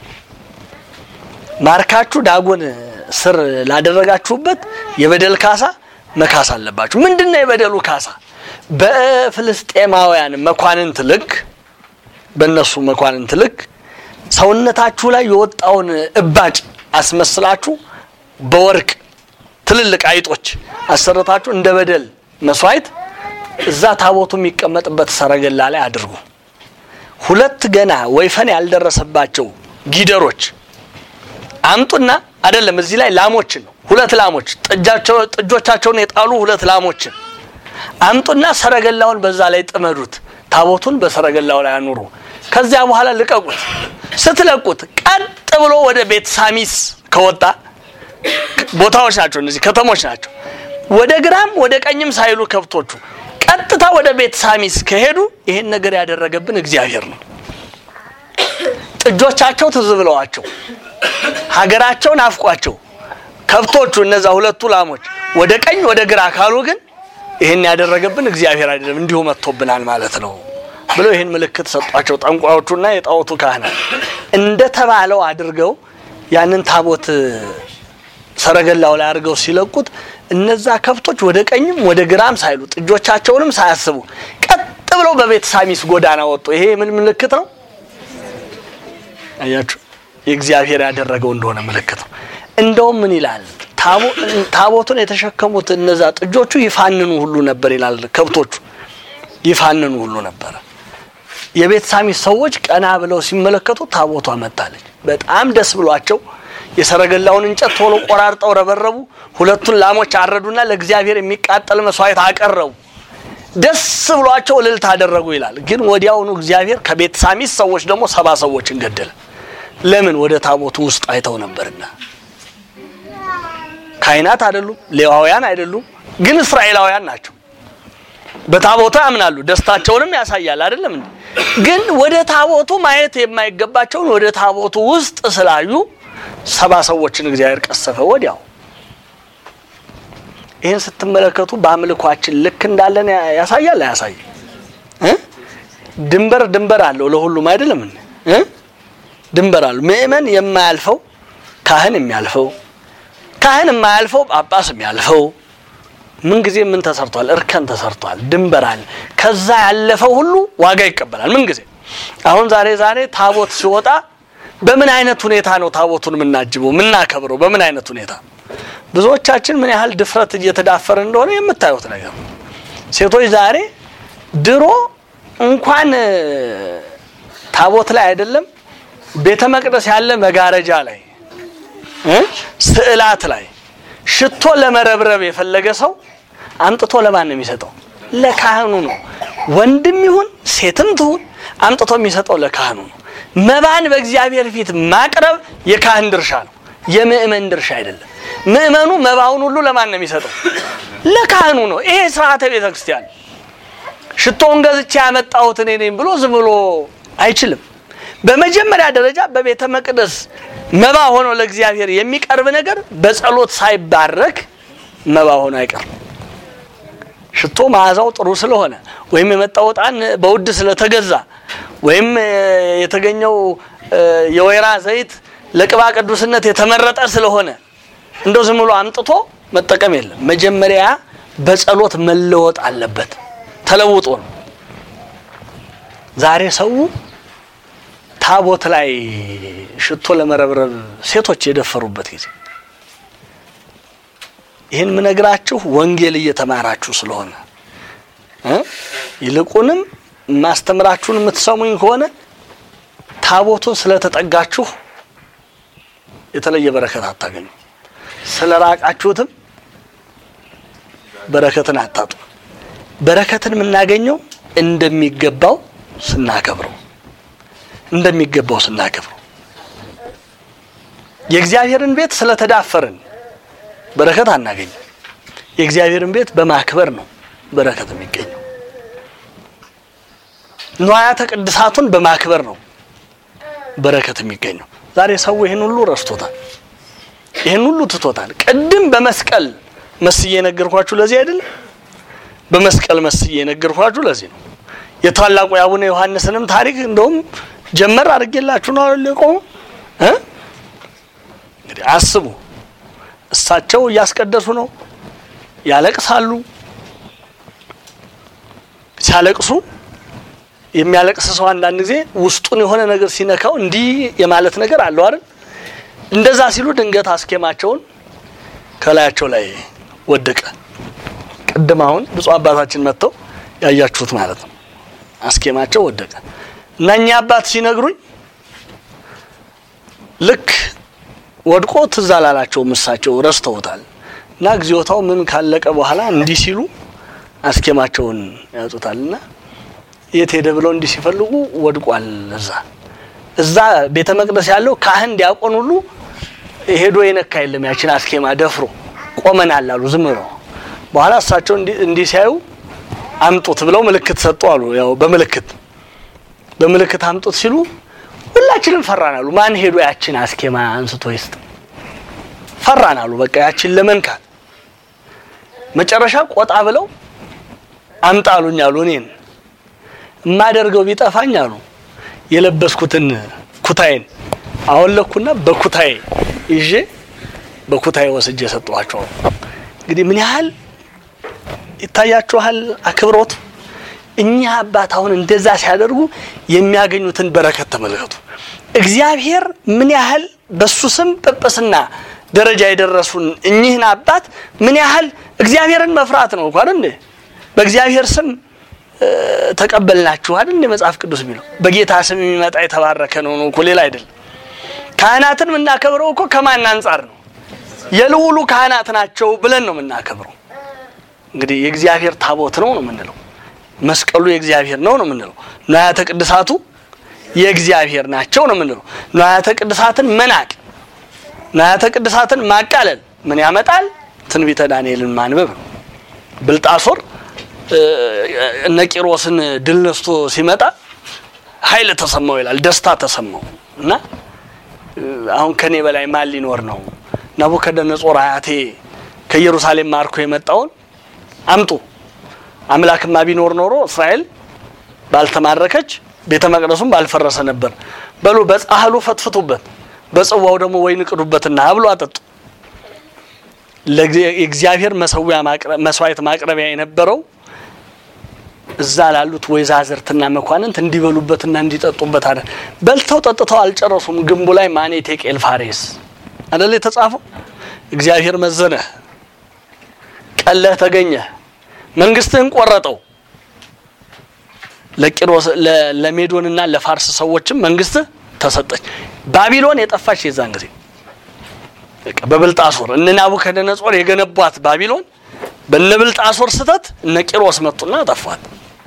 A: ማርካችሁ ዳጎን ስር ላደረጋችሁበት የበደል ካሳ መካስ አለባችሁ። ምንድን ነው የበደሉ ካሳ? በፍልስጤማውያን መኳንንት ልክ በእነሱ መኳንንት ልክ ሰውነታችሁ ላይ የወጣውን እባጭ አስመስላችሁ በወርቅ ትልልቅ አይጦች አሰርታችሁ እንደ በደል መስዋዕት እዛ ታቦቱ የሚቀመጥበት ሰረገላ ላይ አድርጉ። ሁለት ገና ወይፈን ያልደረሰባቸው ጊደሮች አምጡና አይደለም እዚህ ላይ ላሞችን ነው ሁለት ላሞች ጥጃቸው ጥጆቻቸውን የጣሉ ሁለት ላሞችን አምጡና ሰረገላውን በዛ ላይ ጥመዱት። ታቦቱን በሰረገላው ላይ አኑሩ። ከዚያ በኋላ ልቀቁት። ስትለቁት ቀጥ ብሎ ወደ ቤት ሳሚስ ከወጣ ቦታዎች ናቸው እነዚህ ከተሞች ናቸው። ወደ ግራም ወደ ቀኝም ሳይሉ ከብቶቹ ቀጥታ ወደ ቤት ሳሚስ ከሄዱ ይሄን ነገር ያደረገብን እግዚአብሔር ነው። ጥጆቻቸው ትዝ ብለዋቸው ሀገራቸው ናፍቋቸው ከብቶቹ እነዛ ሁለቱ ላሞች ወደ ቀኝ ወደ ግራ ካሉ ግን ይህን ያደረገብን እግዚአብሔር አይደለም እንዲሁ መጥቶብናል ማለት ነው ብለው ይህን ምልክት ሰጧቸው። ጠንቋዮቹና የጣዖቱ ካህናት እንደተባለው አድርገው ያንን ታቦት ሰረገላው ላይ አድርገው ሲለቁት እነዛ ከብቶች ወደ ቀኝም ወደ ግራም ሳይሉ ጥጆቻቸውንም ሳያስቡ ቀጥ ብለው በቤት ሳሚስ ጎዳና ወጡ። ይሄ ምን ምልክት ነው? አያችሁ፣ የእግዚአብሔር ያደረገው እንደሆነ ምልክት ነው። እንደውም ምን ይላል? ታቦቱን የተሸከሙት እነዛ ጥጆቹ ይፋንኑ ሁሉ ነበር ይላል። ከብቶቹ ይፋንኑ ሁሉ ነበረ። የቤት ሳሚስ ሰዎች ቀና ብለው ሲመለከቱ ታቦቷ መጣለች። በጣም ደስ ብሏቸው የሰረገላውን እንጨት ቶሎ ቆራርጠው ረበረቡ። ሁለቱን ላሞች አረዱና ለእግዚአብሔር የሚቃጠል መስዋዕት አቀረቡ። ደስ ብሏቸው እልልታ አደረጉ ይላል። ግን ወዲያውኑ እግዚአብሔር ከቤት ሳሚስ ሰዎች ደግሞ ሰባ ሰዎችን ገደለ። ለምን? ወደ ታቦቱ ውስጥ አይተው ነበርና። ካህናት አይደሉም፣ ሌዋውያን አይደሉም፣ ግን እስራኤላውያን ናቸው። በታቦቱ ያምናሉ። ደስታቸውንም ያሳያል አይደለም እንዴ? ግን ወደ ታቦቱ ማየት የማይገባቸውን ወደ ታቦቱ ውስጥ ስላዩ ሰባ ሰዎችን እግዚአብሔር ቀሰፈ ወዲያው። ይህን ስትመለከቱ በአምልኳችን ልክ እንዳለን ያሳያል አያሳይም? እ ድንበር ድንበር አለው ለሁሉም አይደለም እንዴ? እ ድንበር አለው። ምእመን የማያልፈው ካህን የሚያልፈው ካህን የማያልፈው ጳጳስ የሚያልፈው ምን ጊዜ ምን ተሰርቷል? እርከን ተሰርቷል። ድንበር አለ። ከዛ ያለፈው ሁሉ ዋጋ ይቀበላል። ምን ጊዜ አሁን ዛሬ ዛሬ ታቦት ሲወጣ በምን አይነት ሁኔታ ነው ታቦቱን የምናጅበው የምናከብረው? በምን አይነት ሁኔታ ብዙዎቻችን ምን ያህል ድፍረት እየተዳፈረ እንደሆነ የምታዩት ነገር ነው። ሴቶች ዛሬ ድሮ እንኳን ታቦት ላይ አይደለም ቤተ መቅደስ ያለ መጋረጃ ላይ እ ስዕላት ላይ ሽቶ ለመረብረብ የፈለገ ሰው አምጥቶ ለማን ነው የሚሰጠው? ለካህኑ ነው። ወንድም ይሁን ሴትም ትሁን አምጥቶ የሚሰጠው ለካህኑ ነው። መባን በእግዚአብሔር ፊት ማቅረብ የካህን ድርሻ ነው፣ የምእመን ድርሻ አይደለም። ምእመኑ መባውን ሁሉ ለማን ነው የሚሰጠው? ለካህኑ ነው። ይሄ ስርዓተ ቤተ ክርስቲያን። ሽቶውን ገዝቼ ያመጣሁት እኔ ነኝ ብሎ ዝም ብሎ አይችልም። በመጀመሪያ ደረጃ በቤተ መቅደስ መባ ሆኖ ለእግዚአብሔር የሚቀርብ ነገር በጸሎት ሳይባረክ መባ ሆኖ አይቀርም። ሽቶ መዓዛው ጥሩ ስለሆነ ወይም የመጣው ዕጣን በውድ ስለተገዛ ወይም የተገኘው የወይራ ዘይት ለቅባ ቅዱስነት የተመረጠ ስለሆነ እንደው ዝም ብሎ አምጥቶ መጠቀም የለም። መጀመሪያ በጸሎት መለወጥ አለበት። ተለውጦ ነው። ዛሬ ሰው ታቦት ላይ ሽቶ ለመረብረብ ሴቶች የደፈሩበት ጊዜ ይህን ምነግራችሁ ወንጌል እየተማራችሁ ስለሆነ እ ይልቁንም ማስተምራችሁን የምትሰሙኝ ከሆነ ታቦቱን ስለተጠጋችሁ የተለየ በረከት አታገኙ፣ ስለ ራቃችሁትም በረከትን አታጡ። በረከትን የምናገኘው እንደሚገባው ስናከብረው እንደሚገባው ስናከብረው የእግዚአብሔርን ቤት ስለተዳፈርን በረከት አናገኝም። የእግዚአብሔርን ቤት በማክበር ነው በረከት የሚገኘው። ንዋያተ ቅድሳቱን በማክበር ነው በረከት የሚገኘው። ዛሬ ሰው ይህን ሁሉ ረስቶታል። ይህን ሁሉ ትቶታል። ቅድም በመስቀል መስዬ የነገርኳችሁ ለዚህ አይደለም። በመስቀል መስዬ የነገርኳችሁ ለዚህ ነው። የታላቁ የአቡነ ዮሐንስንም ታሪክ እንደውም ጀመር አድርጌላችሁ ነው የቆሙ እ እንግዲህ አስቡ። እሳቸው እያስቀደሱ ነው፣ ያለቅሳሉ። ሲያለቅሱ የሚያለቅስ ሰው አንዳንድ ጊዜ ውስጡን የሆነ ነገር ሲነካው እንዲህ የማለት ነገር አለው አይደል? እንደዛ ሲሉ ድንገት አስኬማቸውን ከላያቸው ላይ ወደቀ። ቅድም አሁን ብፁዕ አባታችን መጥተው ያያችሁት ማለት ነው። አስኬማቸው ወደቀ እና እኛ አባት ሲነግሩኝ ልክ ወድቆ ትዝ አላላቸውም። እሳቸው ረስተውታል። እና እግዚኦታው ምን ካለቀ በኋላ እንዲህ ሲሉ አስኬማቸውን ያወጡታል እና የት ሄደ ብለው እንዲህ ሲፈልጉ ወድቋል። እዛ እዛ ቤተ መቅደስ ያለው ካህን ዲያቆን ሁሉ ሄዶ የነካ የለም። ያችን አስኬማ ደፍሮ ቆመናል አሉ ዝም ብለው። በኋላ እሳቸው እንዲህ ሲያዩ አምጡት ብለው ምልክት ሰጡ አሉ። ያው በምልክት በምልክት አምጡት ሲሉ ሁላችንም ፈራን አሉ። ማን ሄዶ ያችን አስኬማ አንስቶ ይስጥ? ፈራን አሉ። በቃ ያችን ለመንካት መጨረሻ ቆጣ ብለው አምጣሉኝ አሉ። እኔን የማደርገው ቢጠፋኝ አሉ የለበስኩትን ኩታዬን አወለኩና በኩታዬ ይዤ በኩታዬ ወስጄ የሰጠኋቸው። እንግዲህ ምን ያህል ይታያችኋል አክብሮቱ። እኛ አባት አሁን እንደዛ ሲያደርጉ የሚያገኙትን በረከት ተመልከቱ። እግዚአብሔር ምን ያህል በሱ ስም ጵጵስና ደረጃ የደረሱን እኚህን አባት ምን ያህል እግዚአብሔርን መፍራት ነው እንኳን እንዴ በእግዚአብሔር ስም ተቀበልናችሁ አይደል እንደ መጽሐፍ ቅዱስ የሚለው በጌታ ስም የሚመጣ የተባረከ ነው ነው እኮ ሌላ አይደለም። ካህናትን የምናከብረው እኮ ከማን አንጻር ነው? የልዑሉ ካህናት ናቸው ብለን ነው የምናከብረው። እንግዲህ የእግዚአብሔር ታቦት ነው ነው የምንለው። መስቀሉ የእግዚአብሔር ነው ነው የምንለው። ንዋያተ ቅድሳቱ የእግዚአብሔር ናቸው ነው የምንለው። ንዋያተ ቅድሳትን መናቅ፣ ንዋያተ ቅድሳትን ማቃለል ምን ያመጣል? ትንቢተ ዳንኤልን ማንበብ ነው። ብልጣሶር እነ ቂሮስን ድል ነስቶ ሲመጣ ኃይል ተሰማው ይላል። ደስታ ተሰማው እና አሁን ከኔ በላይ ማን ሊኖር ነው? ናቡከደነጾር አያቴ ከኢየሩሳሌም ማርኮ የመጣውን አምጡ። አምላክማ ቢኖር ኖሮ እስራኤል ባልተማረከች ቤተ መቅደሱም ባልፈረሰ ነበር። በሉ በጻሕሉ ፈትፍቱበት፣ በጽዋው ደግሞ ወይን ቅዱበትና ብሎ አጠጡ። የእግዚአብሔር መሰዊያ መስዋዕት ማቅረቢያ የነበረው እዛ ላሉት ወይዛዝርትና መኳንንት እንዲበሉበትና እንዲጠጡበት አለ። በልተው ጠጥተው አልጨረሱም። ግንቡ ላይ ማኔ ቴቄል ፋሬስ አደለ የተጻፈው። እግዚአብሔር መዘነህ፣ ቀለህ ተገኘህ፣ መንግስትህን ቆረጠው። ለቂሮስ ለሜዶንና ለፋርስ ሰዎችም መንግስትህ ተሰጠች። ባቢሎን የጠፋች የዛን ጊዜ በብልጣሶር እነ ናቡከደነጾር የገነቧት ባቢሎን በነ ብልጣሶር ስተት እነ ቂሮስ መጡና ጠፏት።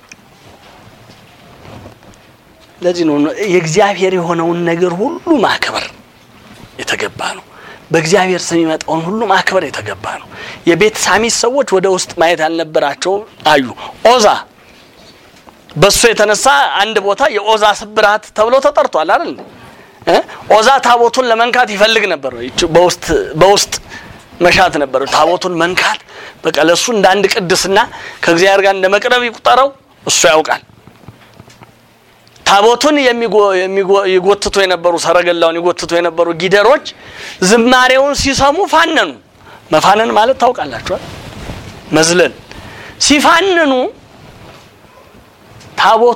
A: ለዚህ ነው የእግዚአብሔር የሆነውን ነገር ሁሉ ማክበር የተገባ ነው። በእግዚአብሔር ስም የሚመጣውን ሁሉ ማክበር የተገባ ነው። የቤት ሳሚስ ሰዎች ወደ ውስጥ ማየት ያልነበራቸው አዩ። ኦዛ በሱ የተነሳ አንድ ቦታ የኦዛ ስብራት ተብሎ ተጠርቷል አይደል? ኦዛ ታቦቱን ለመንካት ይፈልግ ነበር። በውስጥ በውስጥ መሻት ነበር። ታቦቱን መንካት በቃ ለሱ እንደ አንድ ቅድስና ከእግዚአብሔር ጋር እንደ መቅረብ ይቁጠረው። እሱ ያውቃል። ታቦቱን ይጎትቱ የነበሩ ሰረገላውን ይጎትቱ የነበሩ ጊደሮች ዝማሬውን ሲሰሙ ፋነኑ። መፋነን ማለት ታውቃላችኋል፣ መዝለል። ሲፋንኑ ታቦቱ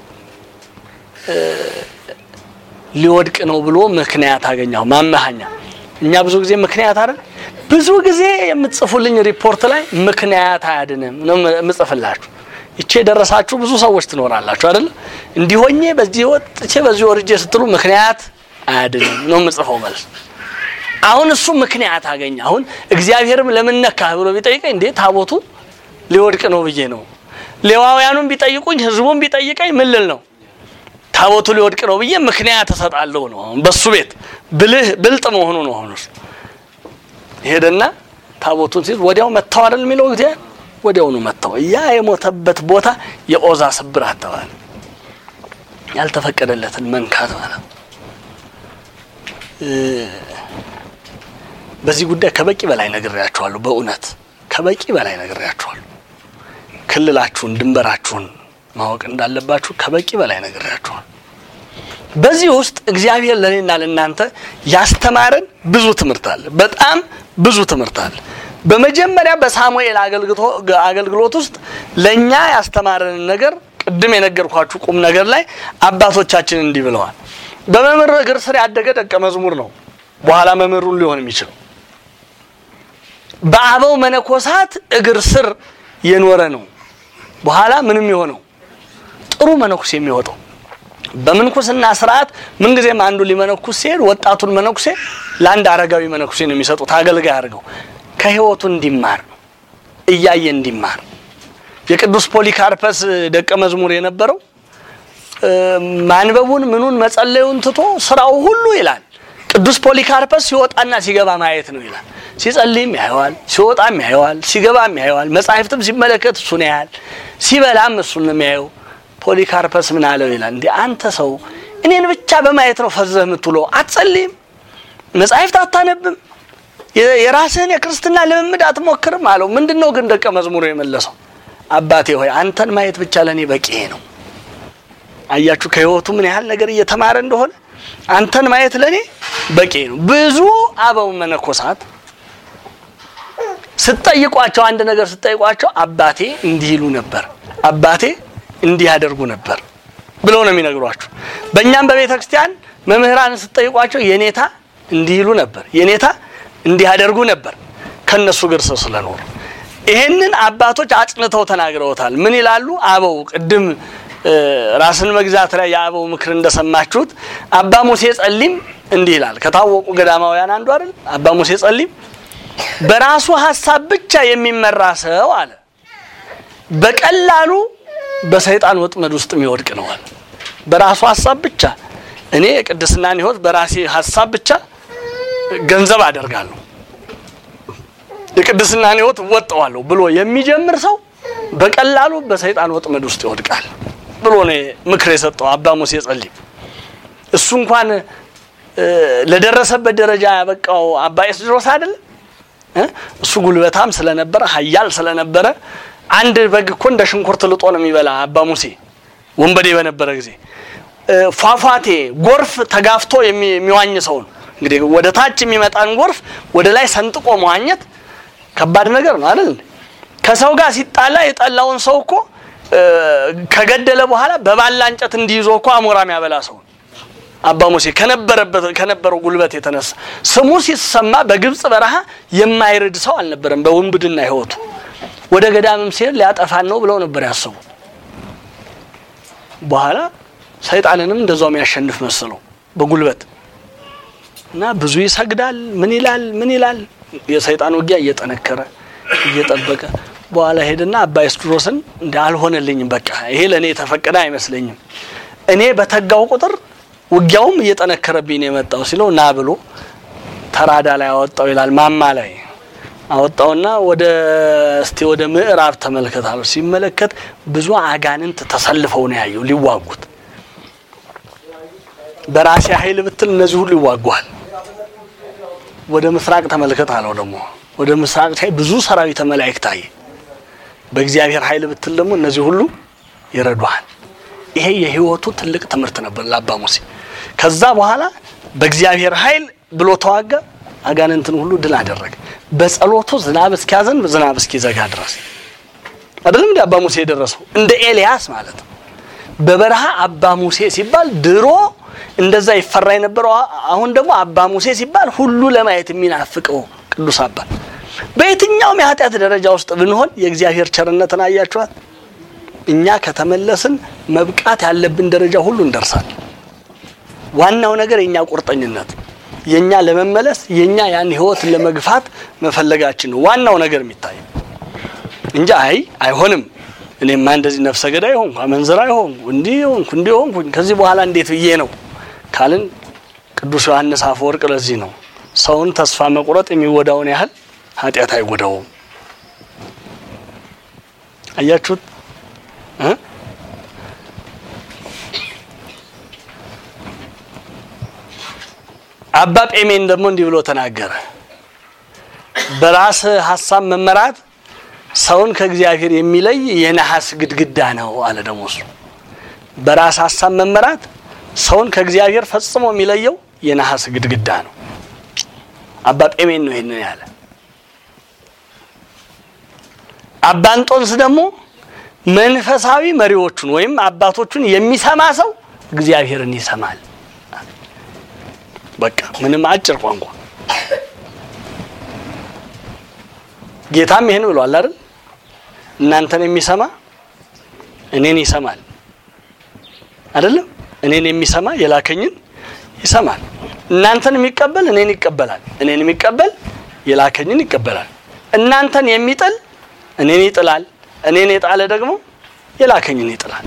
A: ሊወድቅ ነው ብሎ ምክንያት አገኘሁ። ማመሃኛ እኛ ብዙ ጊዜ ምክንያት አይደል ብዙ ጊዜ የምትጽፉልኝ ሪፖርት ላይ ምክንያት አያድንም ነው የምጽፍላችሁ። ይቼ የደረሳችሁ ብዙ ሰዎች ትኖራላችሁ አይደል? እንዲሆኜ በዚህ ወጥቼ በዚህ ወርጄ ስትሉ ምክንያት አያድንም ነው የምጽፈው መልስ። አሁን እሱ ምክንያት አገኘ። አሁን እግዚአብሔርም ለምን ነካህ ብሎ ቢጠይቀኝ እንዴ ታቦቱ ሊወድቅ ነው ብዬ ነው። ሌዋውያኑም ቢጠይቁኝ ህዝቡም ቢጠይቀኝ ምን ልል ነው? ታቦቱ ሊወድቅ ነው ብዬ ምክንያት እሰጣለሁ ነው። አሁን በሱ ቤት ብልህ ብልጥ መሆኑ ነው። አሁን እሱ ሄደና ታቦቱን ሲይዝ ወዲያው መታው አይደል የሚለው እግዚአብሔር ወዲያውኑ መታው። ያ የሞተበት ቦታ የኦዛ ስብራት ተባለ። ያልተፈቀደለትን መንካት ማለት ነው። በዚህ ጉዳይ ከበቂ በላይ ነግሬያችኋለሁ። በእውነት ከበቂ በላይ ነግሬያችኋለሁ። ክልላችሁን፣ ድንበራችሁን ማወቅ እንዳለባችሁ ከበቂ በላይ ነግሬያችኋለሁ። በዚህ ውስጥ እግዚአብሔር ለእኔና ለእናንተ ያስተማረን ብዙ ትምህርት አለ። በጣም ብዙ ትምህርት አለ። በመጀመሪያ በሳሙኤል አገልግሎት ውስጥ ለእኛ ያስተማረንን ነገር ቅድም የነገርኳችሁ ቁም ነገር ላይ አባቶቻችን እንዲህ ብለዋል። በመምህር እግር ስር ያደገ ደቀ መዝሙር ነው በኋላ መምህሩን ሊሆን የሚችለው። በአበው መነኮሳት እግር ስር የኖረ ነው በኋላ ምንም የሆነው ጥሩ መነኩሴ የሚወጣው። በምንኩስና ስርዓት ምንጊዜም አንዱ ሊመነኩስ ሲሄድ ወጣቱን መነኩሴ ለአንድ አረጋዊ መነኩሴ ነው የሚሰጡት፣ አገልጋይ አድርገው ከህይወቱ እንዲማር እያየ እንዲማር። የቅዱስ ፖሊካርፐስ ደቀ መዝሙር የነበረው ማንበቡን ምኑን መጸለዩን ትቶ ስራው ሁሉ ይላል ቅዱስ ፖሊካርፐስ ሲወጣና ሲገባ ማየት ነው ይላል። ሲጸልይም ያየዋል፣ ሲወጣም ያየዋል፣ ሲገባም ያየዋል። መጻሕፍትም ሲመለከት እሱን ያያል፣ ሲበላም እሱን ነው የሚያየው። ፖሊካርፐስ ምን አለው ይላል፣ እንዲህ አንተ ሰው እኔን ብቻ በማየት ነው ፈዘህ የምትውለው? አትጸልይም? መጻሕፍት አታነብም? የራስህን የክርስትና ልምምድ አትሞክርም አለው። ምንድን ነው ግን ደቀ መዝሙሩ የመለሰው? አባቴ ሆይ አንተን ማየት ብቻ ለእኔ በቂ ነው። አያችሁ ከህይወቱ ምን ያህል ነገር እየተማረ እንደሆነ። አንተን ማየት ለእኔ በቂ ነው። ብዙ አበው መነኮሳት ስትጠይቋቸው አንድ ነገር ስትጠይቋቸው አባቴ እንዲህ ይሉ ነበር፣ አባቴ እንዲህ ያደርጉ ነበር ብለው ነው የሚነግሯችሁ። በእኛም በቤተ ክርስቲያን መምህራን ስትጠይቋቸው የኔታ እንዲህ ይሉ ነበር፣ የኔታ እንዲህ ያደርጉ ነበር ከነሱ እግር ስር ስለኖሩ። ይሄንን አባቶች አጽንተው ተናግረውታል። ምን ይላሉ አበው? ቅድም ራስን መግዛት ላይ የአበው ምክር እንደሰማችሁት አባ ሙሴ ጸሊም እንዲህ ይላል። ከታወቁ ገዳማውያን አንዱ አይደል አባ ሙሴ ጸሊም በራሱ ሀሳብ ብቻ የሚመራ ሰው አለ በቀላሉ በሰይጣን ወጥመድ ውስጥ የሚወድቅ ነው አለ። በራሱ ሀሳብ ብቻ እኔ የቅድስናን ሕይወት በራሴ ሀሳብ ብቻ ገንዘብ አደርጋለሁ፣ የቅድስናን ሕይወት እወጠዋለሁ ብሎ የሚጀምር ሰው በቀላሉ በሰይጣን ወጥመድ ውስጥ ይወድቃል ብሎ ነው ምክር የሰጠው አባ ሙሴ ጸሊም። እሱ እንኳን ለደረሰበት ደረጃ ያበቃው አባ ኤስድሮስ አይደለም እሱ ጉልበታም ስለነበረ ኃያል ስለነበረ አንድ በግ እኮ እንደ ሽንኩርት ልጦ ነው የሚበላ አባ ሙሴ ወንበዴ በነበረ ጊዜ። ፏፏቴ ጎርፍ ተጋፍቶ የሚዋኝ ሰውን እንግዲህ ወደ ታች የሚመጣን ጎርፍ ወደ ላይ ሰንጥቆ መዋኘት ከባድ ነገር ነው አይደል? ከሰው ጋር ሲጣላ የጠላውን ሰው እኮ ከገደለ በኋላ በባላ እንጨት እንዲይዞ እኮ አሞራም ያበላ ሰው አባ ሙሴ ከነበረበት ከነበረው ጉልበት የተነሳ ስሙ ሲሰማ በግብጽ በረሃ የማይርድ ሰው አልነበረም። በውንብድና ሕይወቱ ወደ ገዳምም ሲሄድ ሊያጠፋን ነው ብለው ነበር ያሰቡ። በኋላ ሰይጣንንም እንደዛው የሚያሸንፍ መስለው በጉልበት እና ብዙ ይሰግዳል። ምን ይላል ምን ይላል የሰይጣን ውጊያ እየጠነከረ እየጠበቀ በኋላ ሄድና አባ ኤስድሮስን እንደ አልሆነልኝም፣ በቃ ይሄ ለእኔ የተፈቀደ አይመስለኝም። እኔ በተጋው ቁጥር ውጊያውም እየጠነከረብኝ ነው የመጣው ሲለው ና ብሎ ተራዳ ላይ አወጣው ይላል። ማማ ላይ አወጣውና ወደ እስቲ ወደ ምዕራብ ተመልከት አለው። ሲመለከት ብዙ አጋንንት ተሰልፈው ነው ያየው ሊዋጉት። በራሴ ኃይል ብትል እነዚህ ሁሉ ይዋጓል። ወደ ምስራቅ ተመልከት አለው። ደግሞ ወደ ምስራቅ ሳይ ብዙ ሰራዊተ መላእክት አየ። በእግዚአብሔር ኃይል ብትል ደግሞ እነዚህ ሁሉ ይረዷል። ይሄ የህይወቱ ትልቅ ትምህርት ነበር ለአባ ሙሴ። ከዛ በኋላ በእግዚአብሔር ኃይል ብሎ ተዋጋ፣ አጋንንትን ሁሉ ድል አደረገ። በጸሎቱ ዝናብ እስኪያዘንብ ዝናብ እስኪዘጋ ድረስ አይደለም እንደ አባ ሙሴ የደረሰው እንደ ኤልያስ ማለት ነው። በበረሃ አባ ሙሴ ሲባል ድሮ እንደዛ ይፈራ የነበረው አሁን ደግሞ አባ ሙሴ ሲባል ሁሉ ለማየት የሚናፍቀው ቅዱስ አባት። በየትኛውም የኃጢአት ደረጃ ውስጥ ብንሆን የእግዚአብሔር ቸርነትን አያችኋት። እኛ ከተመለስን መብቃት ያለብን ደረጃ ሁሉ እንደርሳለን። ዋናው ነገር የእኛ ቁርጠኝነት የእኛ ለመመለስ የእኛ ያን ህይወት ለመግፋት መፈለጋችን ነው ዋናው ነገር የሚታይ እንጂ አይ አይሆንም፣ እኔማ እንደዚህ ነፍሰ ገዳይ ሆንኩ፣ አመንዝራ ሆንኩ፣ እንዲህ ሆንኩ፣ እንዲህ ሆንኩ፣ ከዚህ በኋላ እንዴት ብዬ ነው ካልን ቅዱስ ዮሐንስ አፈወርቅ ለዚህ ነው ሰውን ተስፋ መቁረጥ የሚጎዳውን ያህል ኃጢአት አይጎዳውም። አያችሁት እ አባ ጴሜን ደግሞ እንዲህ ብሎ ተናገረ። በራስ ሀሳብ መመራት ሰውን ከእግዚአብሔር የሚለይ የነሐስ ግድግዳ ነው አለ። ደግሞ እሱ በራስ ሀሳብ መመራት ሰውን ከእግዚአብሔር ፈጽሞ የሚለየው የነሐስ ግድግዳ ነው። አባ ጴሜን ነው ይህንን ያለ። አባ እንጦንስ ደግሞ መንፈሳዊ መሪዎቹን ወይም አባቶቹን የሚሰማ ሰው እግዚአብሔርን ይሰማል። በቃ ምንም አጭር ቋንቋ። ጌታም ይሄን ብሏል አይደል? እናንተን የሚሰማ እኔን ይሰማል አይደለም? እኔን የሚሰማ የላከኝን ይሰማል። እናንተን የሚቀበል እኔን ይቀበላል። እኔን የሚቀበል የላከኝን ይቀበላል። እናንተን የሚጥል እኔን ይጥላል። እኔን የጣለ ደግሞ የላከኝን ይጥላል።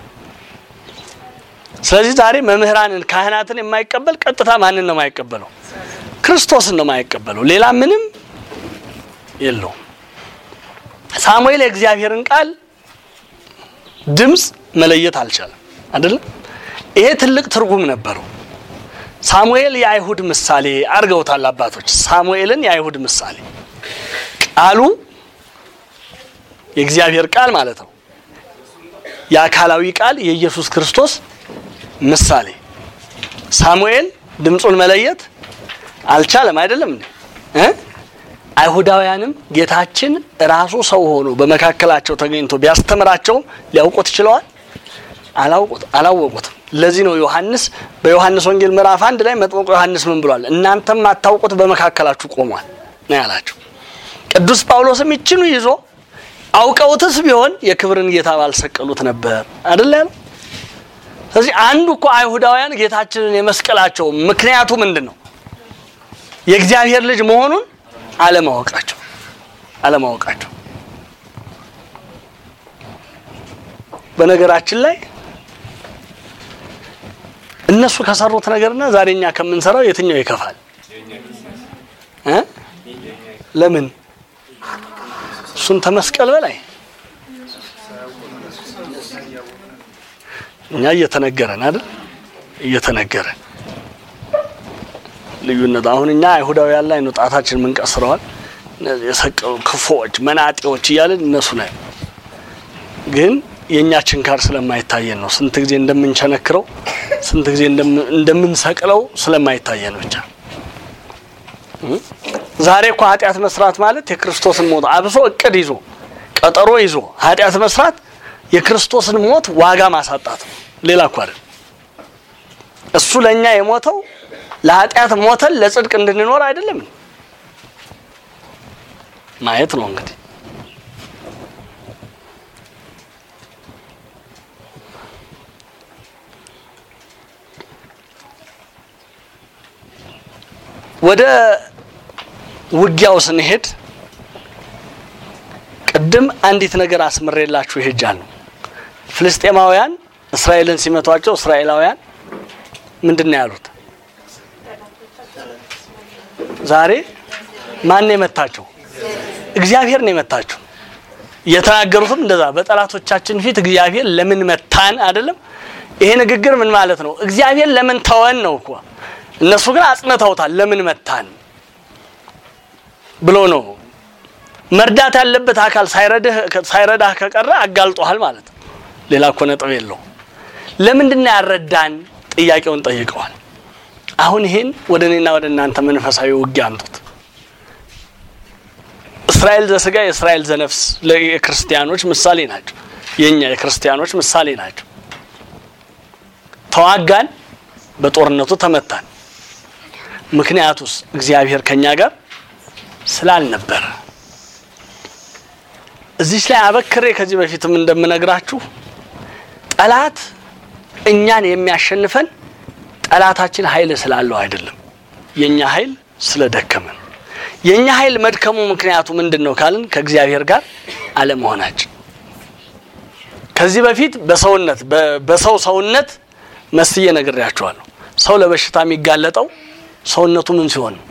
A: ስለዚህ ዛሬ መምህራንን ካህናትን የማይቀበል ቀጥታ ማንን ነው የማይቀበለው? ክርስቶስን ነው የማይቀበለው። ሌላ ምንም የለውም። ሳሙኤል የእግዚአብሔርን ቃል ድምፅ መለየት አልቻለም አይደለም። ይሄ ትልቅ ትርጉም ነበረው። ሳሙኤል የአይሁድ ምሳሌ አድርገውታል አባቶች። ሳሙኤልን የአይሁድ ምሳሌ ቃሉ የእግዚአብሔር ቃል ማለት ነው። የአካላዊ ቃል የኢየሱስ ክርስቶስ ምሳሌ ሳሙኤል ድምፁን መለየት አልቻለም። አይደለም እንዴ እ አይሁዳውያንም ጌታችን ራሱ ሰው ሆኖ በመካከላቸው ተገኝቶ ቢያስተምራቸውም ሊያውቁት ችለዋል? አላውቁት አላወቁትም። ለዚህ ነው ዮሐንስ በዮሐንስ ወንጌል ምዕራፍ አንድ ላይ መጥምቁ ዮሐንስ ምን ብሏል? እናንተም አታውቁት በመካከላችሁ ቆሟል ነው ያላቸው። ቅዱስ ጳውሎስም ይችኑ ይዞ አውቀውትስ ቢሆን የክብርን ጌታ ባልሰቀሉት ነበር አይደል ያለው። ስለዚህ አንዱ እኮ አይሁዳውያን ጌታችንን የመስቀላቸው ምክንያቱ ምንድን ነው? የእግዚአብሔር ልጅ መሆኑን አለማወቃቸው አለማወቃቸው። በነገራችን ላይ እነሱ ከሰሩት ነገርና ዛሬ እኛ ከምንሰራው የትኛው ይከፋል እ ለምን እሱን ተመስቀል በላይ እኛ እየተነገረን አይደል? እየተነገረን ልዩነት አሁን እኛ አይሁዳውያን ላይ ነው ጣታችን ምንቀስረዋል። የሰቀሉ ክፉዎች፣ መናጤዎች እያለን እነሱ ላይ ግን የእኛ ችንካር ስለማይታየን ነው። ስንት ጊዜ እንደምንቸነክረው ስንት ጊዜ እንደምንሰቅለው ስለማይታየን ብቻ። ዛሬ እኮ ኃጢአት መስራት ማለት የክርስቶስን ሞት አብሶ እቅድ ይዞ ቀጠሮ ይዞ ኃጢአት መስራት የክርስቶስን ሞት ዋጋ ማሳጣት ነው። ሌላ እኮ አይደል። እሱ ለእኛ የሞተው ለኃጢአት ሞተን ለጽድቅ እንድንኖር አይደለም። ማየት ነው እንግዲህ ወደ ውጊያው ስንሄድ ቅድም አንዲት ነገር አስምሬላችሁ ይሄጃለሁ። ፍልስጤማውያን እስራኤልን ሲመቷቸው እስራኤላውያን ምንድን ነው ያሉት? ዛሬ ማን ነው የመታቸው? እግዚአብሔር ነው የመታቸው። የተናገሩትም እንደዛ በጠላቶቻችን ፊት እግዚአብሔር ለምን መታን አይደለም። ይሄ ንግግር ምን ማለት ነው? እግዚአብሔር ለምን ተወን ነው እኮ። እነሱ ግን አጽንተውታል። ለምን መታን ብሎ ነው። መርዳት ያለበት አካል ሳይረዳህ ከቀረ አጋልጦሃል ማለት ነው። ሌላ እኮ ነጥብ የለው። ለምንድን ነው ያረዳን? ጥያቄውን ጠይቀዋል። አሁን ይሄን ወደ እኔና ወደ እናንተ መንፈሳዊ ውጊያ አምጡት። እስራኤል ዘስጋ የእስራኤል ዘነፍስ የክርስቲያኖች ምሳሌ ናቸው። የእኛ የክርስቲያኖች ምሳሌ ናቸው። ተዋጋን፣ በጦርነቱ ተመታን። ምክንያቱስ እግዚአብሔር ከኛ ጋር ስላልነበረ እዚች ላይ አበክሬ ከዚህ በፊትም እንደምነግራችሁ ጠላት እኛን የሚያሸንፈን ጠላታችን ኃይል ስላለው አይደለም፣ የኛ ኃይል ስለደከመን። የኛ ኃይል መድከሙ ምክንያቱ ምንድን ነው ካልን ከእግዚአብሔር ጋር አለመሆናችን። ከዚህ በፊት በሰውነት በሰው ሰውነት መስዬ ነግሬያቸዋለሁ። ሰው ለበሽታ የሚጋለጠው ሰውነቱ ምን ሲሆን ነው?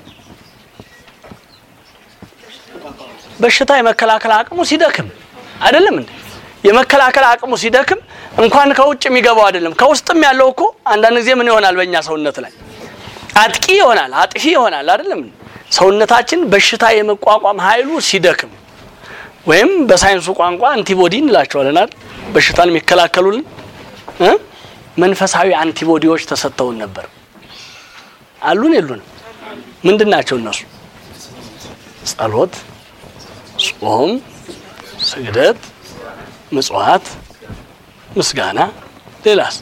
A: በሽታ የመከላከል አቅሙ ሲደክም አይደለም እንዴ? የመከላከል አቅሙ ሲደክም እንኳን ከውጭ የሚገባው አይደለም ከውስጥም ያለው እኮ አንዳንድ ጊዜ ምን ይሆናል? በእኛ ሰውነት ላይ አጥቂ ይሆናል፣ አጥፊ ይሆናል። አይደለም ሰውነታችን በሽታ የመቋቋም ኃይሉ ሲደክም ወይም በሳይንሱ ቋንቋ አንቲቦዲ እንላቸዋለን አይደል? በሽታን የሚከላከሉልን እ መንፈሳዊ አንቲቦዲዎች ተሰጥተውን ነበር። አሉን የሉንም? ምንድን ናቸው እነሱ? ጸሎት፣ ጾም፣ ስግደት፣ ምጽዋት፣ ምስጋና። ሌላስ?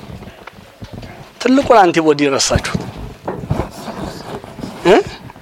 A: ትልቁን አንቲቦዲ ረሳችሁት እ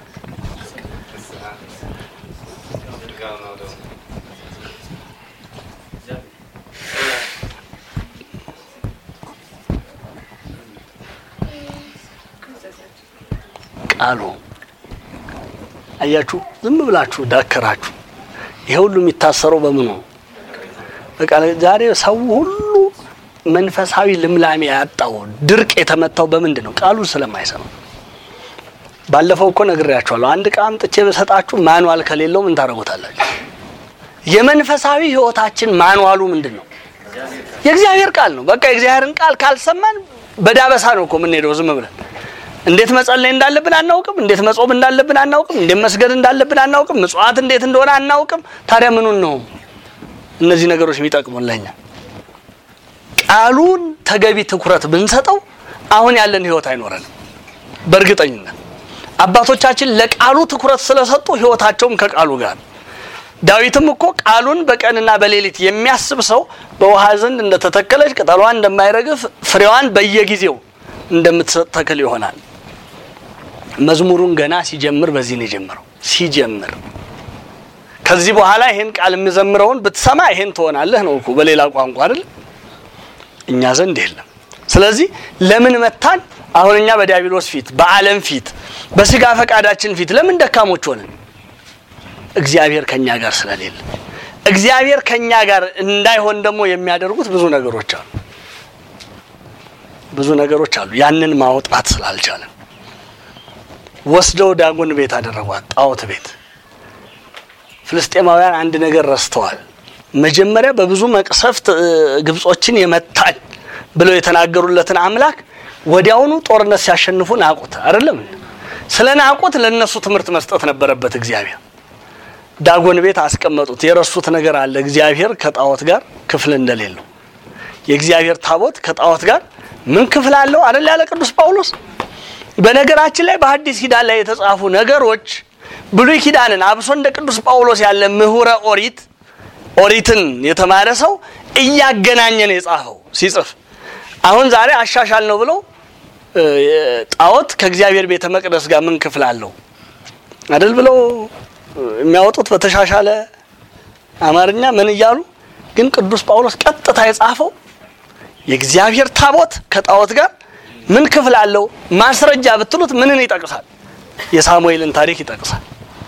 A: ቃሉ አያችሁ፣ ዝም ብላችሁ ዳከራችሁ። ይሄ ሁሉ የሚታሰረው በምኑ? በቃ ዛሬ ሰው ሁሉ መንፈሳዊ ልምላሜ ያጣው ድርቅ የተመታው በምንድን ነው? ቃሉን ስለማይሰማ። ባለፈው እኮ ነግሬያችኋለሁ። አንድ ዕቃ አምጥቼ በሰጣችሁ ማንዋል ከሌለው ምን ታደርጉታላችሁ? የመንፈሳዊ ሕይወታችን ማንዋሉ ምንድን ነው? የእግዚአብሔር ቃል ነው። በቃ የእግዚአብሔርን ቃል ካልሰማን በዳበሳ ነው እኮ የምንሄደው ዝም ብለን እንዴት መጸለይ እንዳለብን አናውቅም። እንዴት መጾም እንዳለብን አናውቅም። እንዴት መስገድ እንዳለብን አናውቅም። ምጽዋት እንዴት እንደሆነ አናውቅም። ታዲያ ምኑን ነው እነዚህ ነገሮች የሚጠቅሙን ለኛ? ቃሉን ተገቢ ትኩረት ብንሰጠው አሁን ያለን ህይወት አይኖረንም። በእርግጠኝነት አባቶቻችን ለቃሉ ትኩረት ስለሰጡ ህይወታቸውም ከቃሉ ጋር ዳዊትም እኮ ቃሉን በቀንና በሌሊት የሚያስብ ሰው በውሃ ዘንድ እንደተተከለች ቅጠሏን እንደማይረግፍ ፍሬዋን በየጊዜው እንደምትሰጥ ተክል ይሆናል። መዝሙሩን ገና ሲጀምር በዚህ ነው የጀመረው። ሲጀምር ከዚህ በኋላ ይሄን ቃል የምዘምረውን ብትሰማ ይሄን ትሆናለህ ነው እኮ በሌላ ቋንቋ አይደል? እኛ ዘንድ የለም። ስለዚህ ለምን መታን? አሁን እኛ በዲያብሎስ ፊት፣ በዓለም ፊት፣ በስጋ ፈቃዳችን ፊት ለምን ደካሞች ሆንን? እግዚአብሔር ከኛ ጋር ስለሌለ። እግዚአብሔር ከኛ ጋር እንዳይሆን ደግሞ የሚያደርጉት ብዙ ነገሮች አሉ ብዙ ነገሮች አሉ። ያንን ማውጣት ስላልቻለን ወስደው ዳጎን ቤት አደረጓት፣ ጣዖት ቤት። ፍልስጤማውያን አንድ ነገር ረስተዋል። መጀመሪያ በብዙ መቅሰፍት ግብጾችን የመታን ብለው የተናገሩለትን አምላክ ወዲያውኑ ጦርነት ሲያሸንፉ ናቁት። አይደለም ስለ ናቁት ለእነሱ ትምህርት መስጠት ነበረበት እግዚአብሔር። ዳጎን ቤት አስቀመጡት። የረሱት ነገር አለ። እግዚአብሔር ከጣዖት ጋር ክፍል እንደሌለው የእግዚአብሔር ታቦት ከጣዖት ጋር ምን ክፍል አለው አይደል ያለ ቅዱስ ጳውሎስ። በነገራችን ላይ በሐዲስ ኪዳን ላይ የተጻፉ ነገሮች ብሉይ ኪዳንን አብሶ እንደ ቅዱስ ጳውሎስ ያለ ምሁረ ኦሪት ኦሪትን የተማረ ሰው እያገናኘ ነው የጻፈው ሲጽፍ። አሁን ዛሬ አሻሻል ነው ብለው ጣዖት ከእግዚአብሔር ቤተ መቅደስ ጋር ምን ክፍል አለው አይደል ብለው የሚያወጡት በተሻሻለ አማርኛ ምን እያሉ ግን ቅዱስ ጳውሎስ ቀጥታ የጻፈው የእግዚአብሔር ታቦት ከጣዖት ጋር ምን ክፍል አለው? ማስረጃ ብትሉት ምንን ይጠቅሳል? የሳሙኤልን ታሪክ ይጠቅሳል።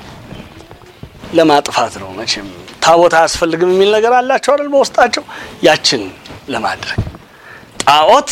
A: ለማጥፋት ነው መቼም ታቦት አያስፈልግም የሚል ነገር አላቸው አይደል በውስጣቸው። ያችን ለማድረግ ጣዖት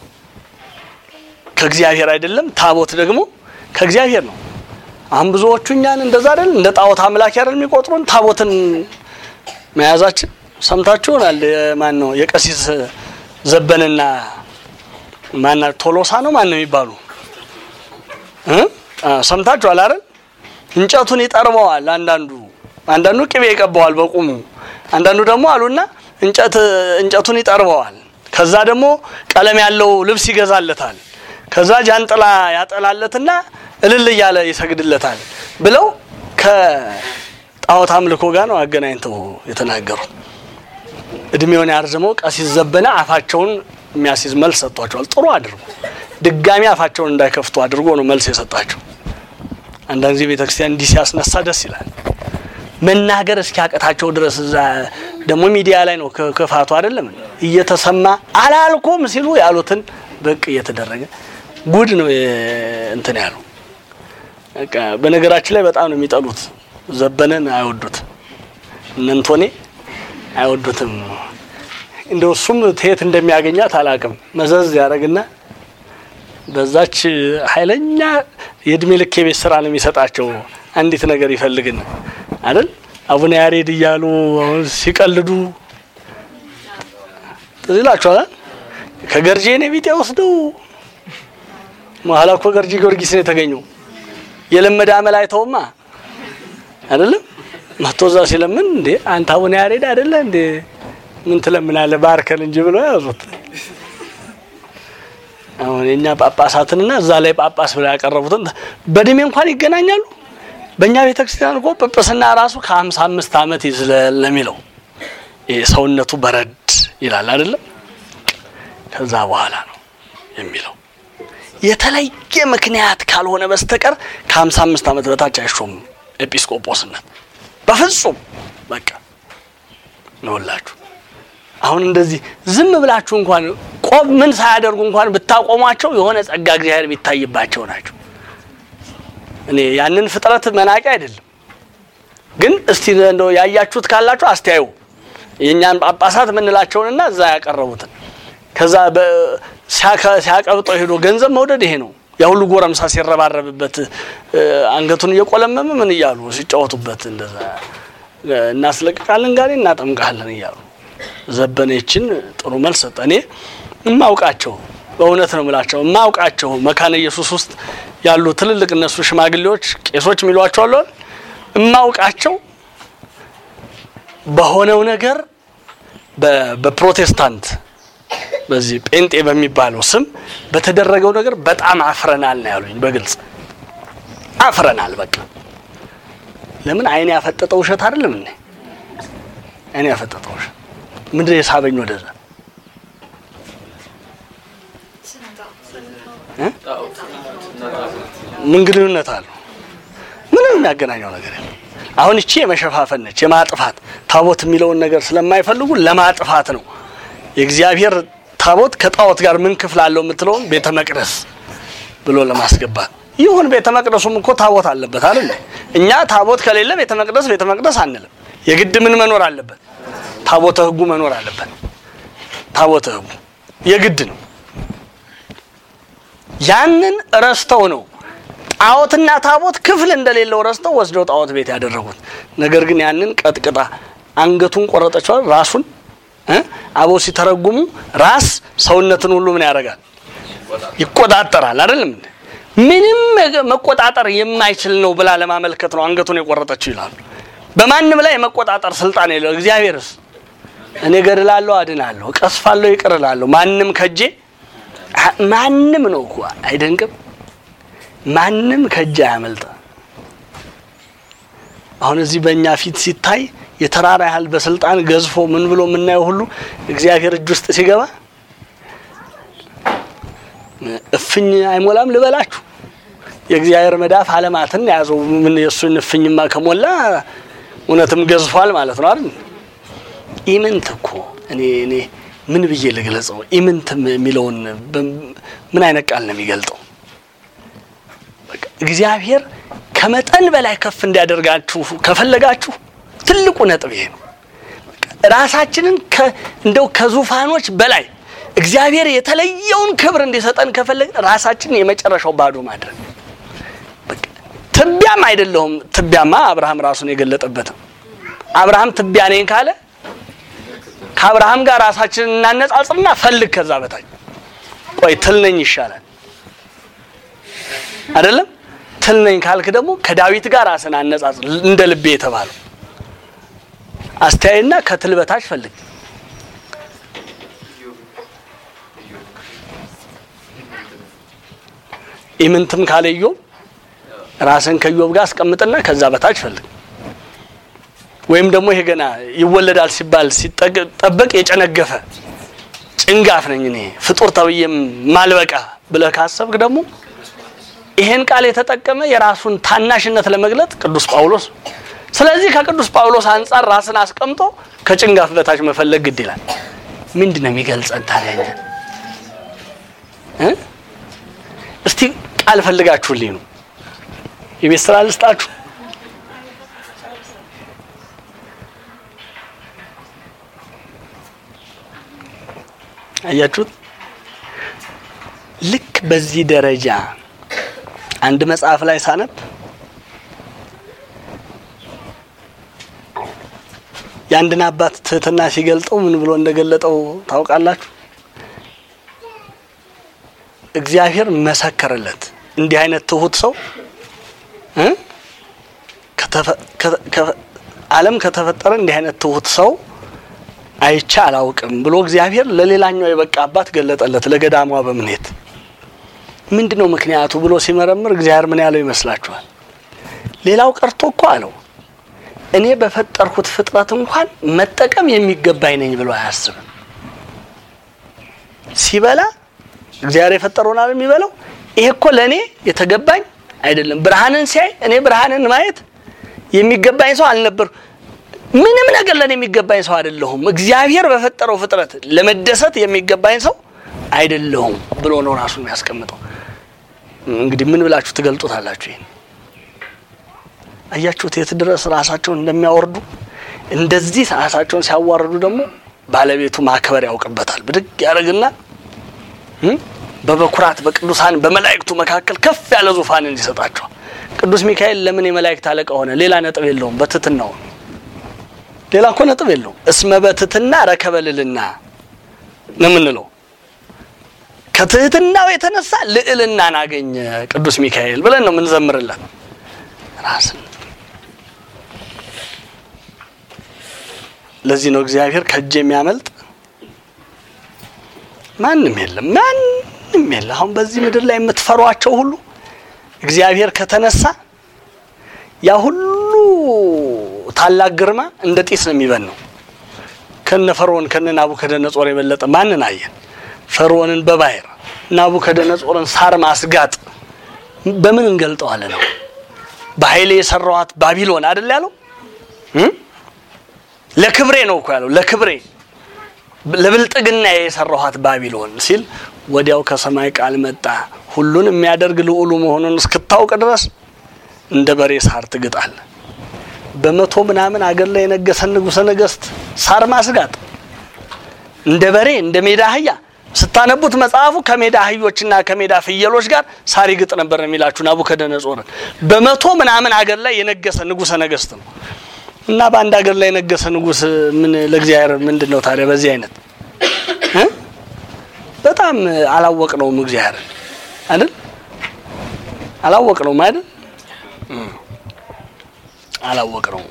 A: ከእግዚአብሔር አይደለም፣ ታቦት ደግሞ ከእግዚአብሔር ነው። አሁን ብዙዎቹ እኛን እንደዛ አይደል እንደ ጣዖት አምላክ አይደል የሚቆጥሩን ታቦትን መያዛችን ሰምታችሁ ይሆናል። ማን ነው የቀሲስ ዘበንና ማና ቶሎሳ ነው ማን ነው የሚባሉ እ ሰምታችኋል አይደል? እንጨቱን ይጠርበዋል። አንዳንዱ አንዳንዱ ቅቤ ይቀባዋል በቁሙ፣ አንዳንዱ ደግሞ አሉና እንጨት እንጨቱን ይጠርበዋል። ከዛ ደግሞ ቀለም ያለው ልብስ ይገዛለታል። ከዛ ጃንጥላ ያጠላለትና እልል እያለ ይሰግድለታል ብለው ከጣዖት አምልኮ ጋር ነው አገናኝተው የተናገሩት። እድሜውን ያርዝመው ቀሲስ ዘበነ አፋቸውን የሚያስይዝ መልስ ሰጥቷቸዋል። ጥሩ አድርጎ ድጋሚ አፋቸውን እንዳይከፍቱ አድርጎ ነው መልስ የሰጣቸው። አንዳንድ ጊዜ ቤተክርስቲያን እንዲህ ሲያስነሳ ደስ ይላል። መናገር እስኪያቀታቸው ድረስ እዛ ደግሞ ሚዲያ ላይ ነው ክ- ክፋቱ አይደለም እየተሰማ አላልኩም ሲሉ ያሉትን በቅ እየተደረገ ጉድ ነው የ- እንትን ያሉ በቃ በነገራችን ላይ በጣም ነው የሚጠሉት። ዘበነን አይወዱትም፣ እነ እንቶኔ አይወዱትም። እንደው እሱም ትየት እንደሚያገኛት አላቅም። መዘዝ ያደርግና በዛች ኃይለኛ የእድሜ ልክ የቤት ስራ ነው የሚሰጣቸው። አንዲት ነገር ይፈልግን አይደል አቡነ ያሬድ እያሉ አሁን ሲቀልዱ ትዝ ይላችኋል። ከገርጄ እኔ ቢጤ ወስደው መሀላ እኮ ገርጂ ጊዮርጊስ ነው የተገኘው። የለመደ አመል አይተውማ አይደለም መቶ እዛ ሲለምን እንዴ አንተ አቡነ ያሬድ አይደለ እንዴ ምን ትለምናለህ ባርከን እንጂ ብለው ያዙት። አሁን የኛ ጳጳሳትንና እዛ ላይ ጳጳስ ብለው ያቀረቡትን በእድሜ እንኳን ይገናኛሉ። በእኛ ቤተክርስቲያን እኮ ጵጵስና ራሱ ከሀምሳ አምስት ዓመት ይዝለል ለሚለው ይሄ ሰውነቱ በረድ ይላል አይደለም ከዛ በኋላ ነው የሚለው የተለየ ምክንያት ካልሆነ በስተቀር ከሀምሳ አምስት ዓመት በታች አይሾምም ኤጲስቆጶስነት በፍጹም በቃ ነውላችሁ። አሁን እንደዚህ ዝም ብላችሁ እንኳን ቆብ ምን ሳያደርጉ እንኳን ብታቆሟቸው የሆነ ጸጋ እግዚአብሔር የሚታይባቸው ናቸው። እኔ ያንን ፍጥረት መናቂ አይደለም፣ ግን እስቲ እንደው ያያችሁት ካላችሁ አስተያዩ። የእኛን ጳጳሳት የምንላቸውንና እዛ ያቀረቡትን ከዛ በ- ሲያከ- ሲያቀብጠው ሄዶ ገንዘብ መውደድ ይሄ ነው። ያ ሁሉ ጎረምሳ ሲረባረብበት እ፣ አንገቱን እየቆለመመ ምን እያሉ ሲጫወቱበት እንደዛ እ፣ እናስለቅቃለን ጋኔ እናጠምቃለን እያሉ ዘበነችን ጥሩ መልስ ሰጠ። እኔ እማውቃቸው በእውነት ነው የምላቸው እማውቃቸው መካነ ኢየሱስ ውስጥ ያሉ ትልልቅ እነሱ ሽማግሌዎች ቄሶች የሚሏቸው አሉ አይደል? እማውቃቸው በሆነው ነገር በ- በፕሮቴስታንት በዚህ ጴንጤ በሚባለው ስም በተደረገው ነገር በጣም አፍረናል ነው ያሉኝ። በግልጽ አፍረናል። በቃ ለምን አይን ያፈጠጠው ውሸት አይደለም እንዴ? አይን ያፈጠጠው ውሸት ምንድን የሳበኝ ወደዛ እ? ምን ግንኙነት አለው? ምንም የሚያገናኘው ነገር የለም። አሁን እቺ የመሸፋፈን ነች፣ የማጥፋት ታቦት የሚለውን ነገር ስለማይፈልጉ ለማጥፋት ነው። የእግዚአብሔር ታቦት ከጣዖት ጋር ምን ክፍል አለው የምትለውን ቤተ መቅደስ ብሎ ለማስገባት ይሁን። ቤተ መቅደሱም እኮ ታቦት አለበት አይደል? እኛ ታቦት ከሌለ ቤተ መቅደስ ቤተ መቅደስ አንልም። የግድ ምን መኖር አለበት? ታቦተ ሕጉ መኖር አለበት። ታቦተ ሕጉ የግድ ነው። ያንን ረስተው ነው ጣዖትና ታቦት ክፍል እንደሌለው ረስተው ወስደው ጣዖት ቤት ያደረጉት። ነገር ግን ያንን ቀጥቅጣ አንገቱን ቆረጠችዋል። ራሱን እ አበው ሲተረጉሙ ራስ ሰውነትን ሁሉ ምን ያደርጋል? ይቆጣጠራል። አይደለም እንዴ? ምንም መገ- መቆጣጠር የማይችል ነው ብላ ለማመልከት ነው አንገቱን የቆረጠችው ይላሉ። በማንም ላይ የመቆጣጠር ስልጣን የለው። እግዚአብሔርስ እኔ ገድላለሁ፣ አድናለሁ፣ እቀስፋለሁ፣ ይቅር እላለሁ ማንም ከጄ አ- ማንም ነው እኮ አይደንቅም? ማንም ከእጅ አያመልጥ። አሁን እዚህ በእኛ ፊት ሲታይ የተራራ ያህል በስልጣን ገዝፎ ምን ብሎ የምናየው ሁሉ እግዚአብሔር እጅ ውስጥ ሲገባ እፍኝ አይሞላም ልበላችሁ። የእግዚአብሔር መዳፍ አለማትን የያዘው ምን የእሱን እፍኝማ ከሞላ እውነትም ገዝፏል ማለት ነው አይደል? ኢምንት እኮ እኔ እኔ ምን ብዬ ልግለጸው? ኢምንትም የሚለውን በም- ምን አይነት ቃል ነው የሚገልጠው? በቃ እግዚአብሔር ከመጠን በላይ ከፍ እንዲያደርጋችሁ ከፈለጋችሁ ትልቁ ነጥብ ይሄ ነው። በቃ ራሳችንን ከ- እንደው ከዙፋኖች በላይ እግዚአብሔር የተለየውን ክብር እንዲሰጠን ከፈለግ ራሳችንን የመጨረሻው ባዶ ማድረግ በቃ ትቢያም አይደለሁም። ትቢያማ አብርሃም ራሱን የገለጠበት ነው። አብርሃም ትቢያ ነኝ ካለ ከአብርሃም ጋር ራሳችንን እናነጻጽርና ፈልግ ከዛ በታች ቆይ ትል ነኝ ይሻላል አይደለም ትል ነኝ ካልክ ደግሞ ከዳዊት ጋር ራስን አነጻጽር እንደ ልቤ የተባለው አስተያየና ከትል በታች ፈልግ ኢምንትም ካለ ኢዮብ ራስን ከኢዮብ ጋር አስቀምጥና ከዛ በታች ፈልግ ወይም ደግሞ ይሄ ገና ይወለዳል ሲባል ሲጠበቅ የጨነገፈ ጭንጋፍ ነኝ እኔ ፍጡር ተብዬም ማልበቃ ብለህ ካሰብክ ደግሞ ይሄን ቃል የተጠቀመ የራሱን ታናሽነት ለመግለጥ ቅዱስ ጳውሎስ ስለዚህ ከቅዱስ ጳውሎስ አንጻር ራስን አስቀምጦ ከጭንጋፍ በታች መፈለግ ግድ ይላል። ምንድን ነው የሚገልጸን ታዲያ እኛን? እ እስቲ ቃል ፈልጋችሁልኝ ነው የቤት ስራ ልስጣችሁ። አያችሁት? ልክ በዚህ ደረጃ አንድ መጽሐፍ ላይ ሳነብ የአንድን አባት ትህትና ሲገልጠው ምን ብሎ እንደገለጠው ታውቃላችሁ? እግዚአብሔር መሰከረለት። እንዲህ አይነት ትሁት ሰው እ ዓለም ከተፈጠረ እንዲህ አይነት ትሁት ሰው አይቼ አላውቅም ብሎ እግዚአብሔር ለሌላኛው የበቃ አባት ገለጠለት። ለገዳሟ በምኔት ምንድን ነው ምክንያቱ ብሎ ሲመረምር እግዚአብሔር ምን ያለው ይመስላችኋል? ሌላው ቀርቶ እኮ አለው እኔ በፈጠርኩት ፍጥረት እንኳን መጠቀም የሚገባኝ ነኝ ብሎ አያስብም። ሲበላ እግዚአብሔር የፈጠረውን አይደል የሚበላው? ይሄ እኮ ለእኔ የተገባኝ አይደለም። ብርሃንን ሲያይ እኔ ብርሃንን ማየት የሚገባኝ ሰው አልነበር ምንም ነገር ለእኔ የሚገባኝ ሰው አይደለሁም። እግዚአብሔር በፈጠረው ፍጥረት ለመደሰት የሚገባኝ ሰው አይደለሁም ብሎ ነው ራሱን የሚያስቀምጠው። እንግዲህ ምን ብላችሁ ትገልጡታላችሁ? ይሄን አያችሁት? የት ድረስ ራሳቸውን እንደሚያወርዱ። እንደዚህ ራሳቸውን ሲያዋርዱ ደግሞ ባለቤቱ ማክበር ያውቅበታል። ብድግ ያደርግና በበኩራት በቅዱሳን በመላእክቱ መካከል ከፍ ያለ ዙፋንን ይሰጣቸዋል። ቅዱስ ሚካኤል ለምን የመላእክት አለቃ ሆነ? ሌላ ነጥብ የለውም። በትትናው ሌላ እኮ ነጥብ የለውም። እስመ በትትና ረከበልልና ነው የምንለው። ከትህትናው የተነሳ ልዕልናን አገኘ ቅዱስ ሚካኤል ብለን ነው የምንዘምርለት። ራስን ለዚህ ነው እግዚአብሔር ከእጅ የሚያመልጥ ማንም የለም፣ ማንም የለ። አሁን በዚህ ምድር ላይ የምትፈሯቸው ሁሉ እግዚአብሔር ከተነሳ ያ ሁሉ ታላቅ ግርማ እንደ ጢስ ነው የሚበነው። ከነ ፈርዖን ከነ ናቡከደነጾር የበለጠ ማንን አየን? ፈርዖንን በባህር ናቡከደነጾርን ሳር ማስጋጥ በምን እንገልጠዋለን? ነው በኃይሌ የሰራዋት ባቢሎን አይደል ያለው? ለክብሬ ነው እኮ ያለው። ለክብሬ ለብልጥግና የሰራኋት ባቢሎን ሲል ወዲያው ከሰማይ ቃል መጣ። ሁሉን የሚያደርግ ልዑሉ መሆኑን እስክታውቅ ድረስ እንደ በሬ ሳር ትግጣል። በመቶ ምናምን አገር ላይ የነገሰ ንጉሠ ነገሥት ሳር ማስጋጥ እንደ በሬ እንደ ሜዳ አህያ ስታነቡት መጽሐፉ ከሜዳ አህዮችና ከሜዳ ፍየሎች ጋር ሳር ይግጥ ነበር ነው የሚላችሁ ናቡከደነጾርን። በመቶ ምናምን አገር ላይ የነገሰ ንጉሠ ነገሥት ነው እና በአንድ ሀገር ላይ የነገሰ ንጉሥ ምን ለእግዚአብሔር ምንድን ነው ታዲያ? በዚህ አይነት በጣም አላወቅ ነውም እግዚአብሔር አይደል? አላወቅ ነውም አይደል? አላወቅ ነው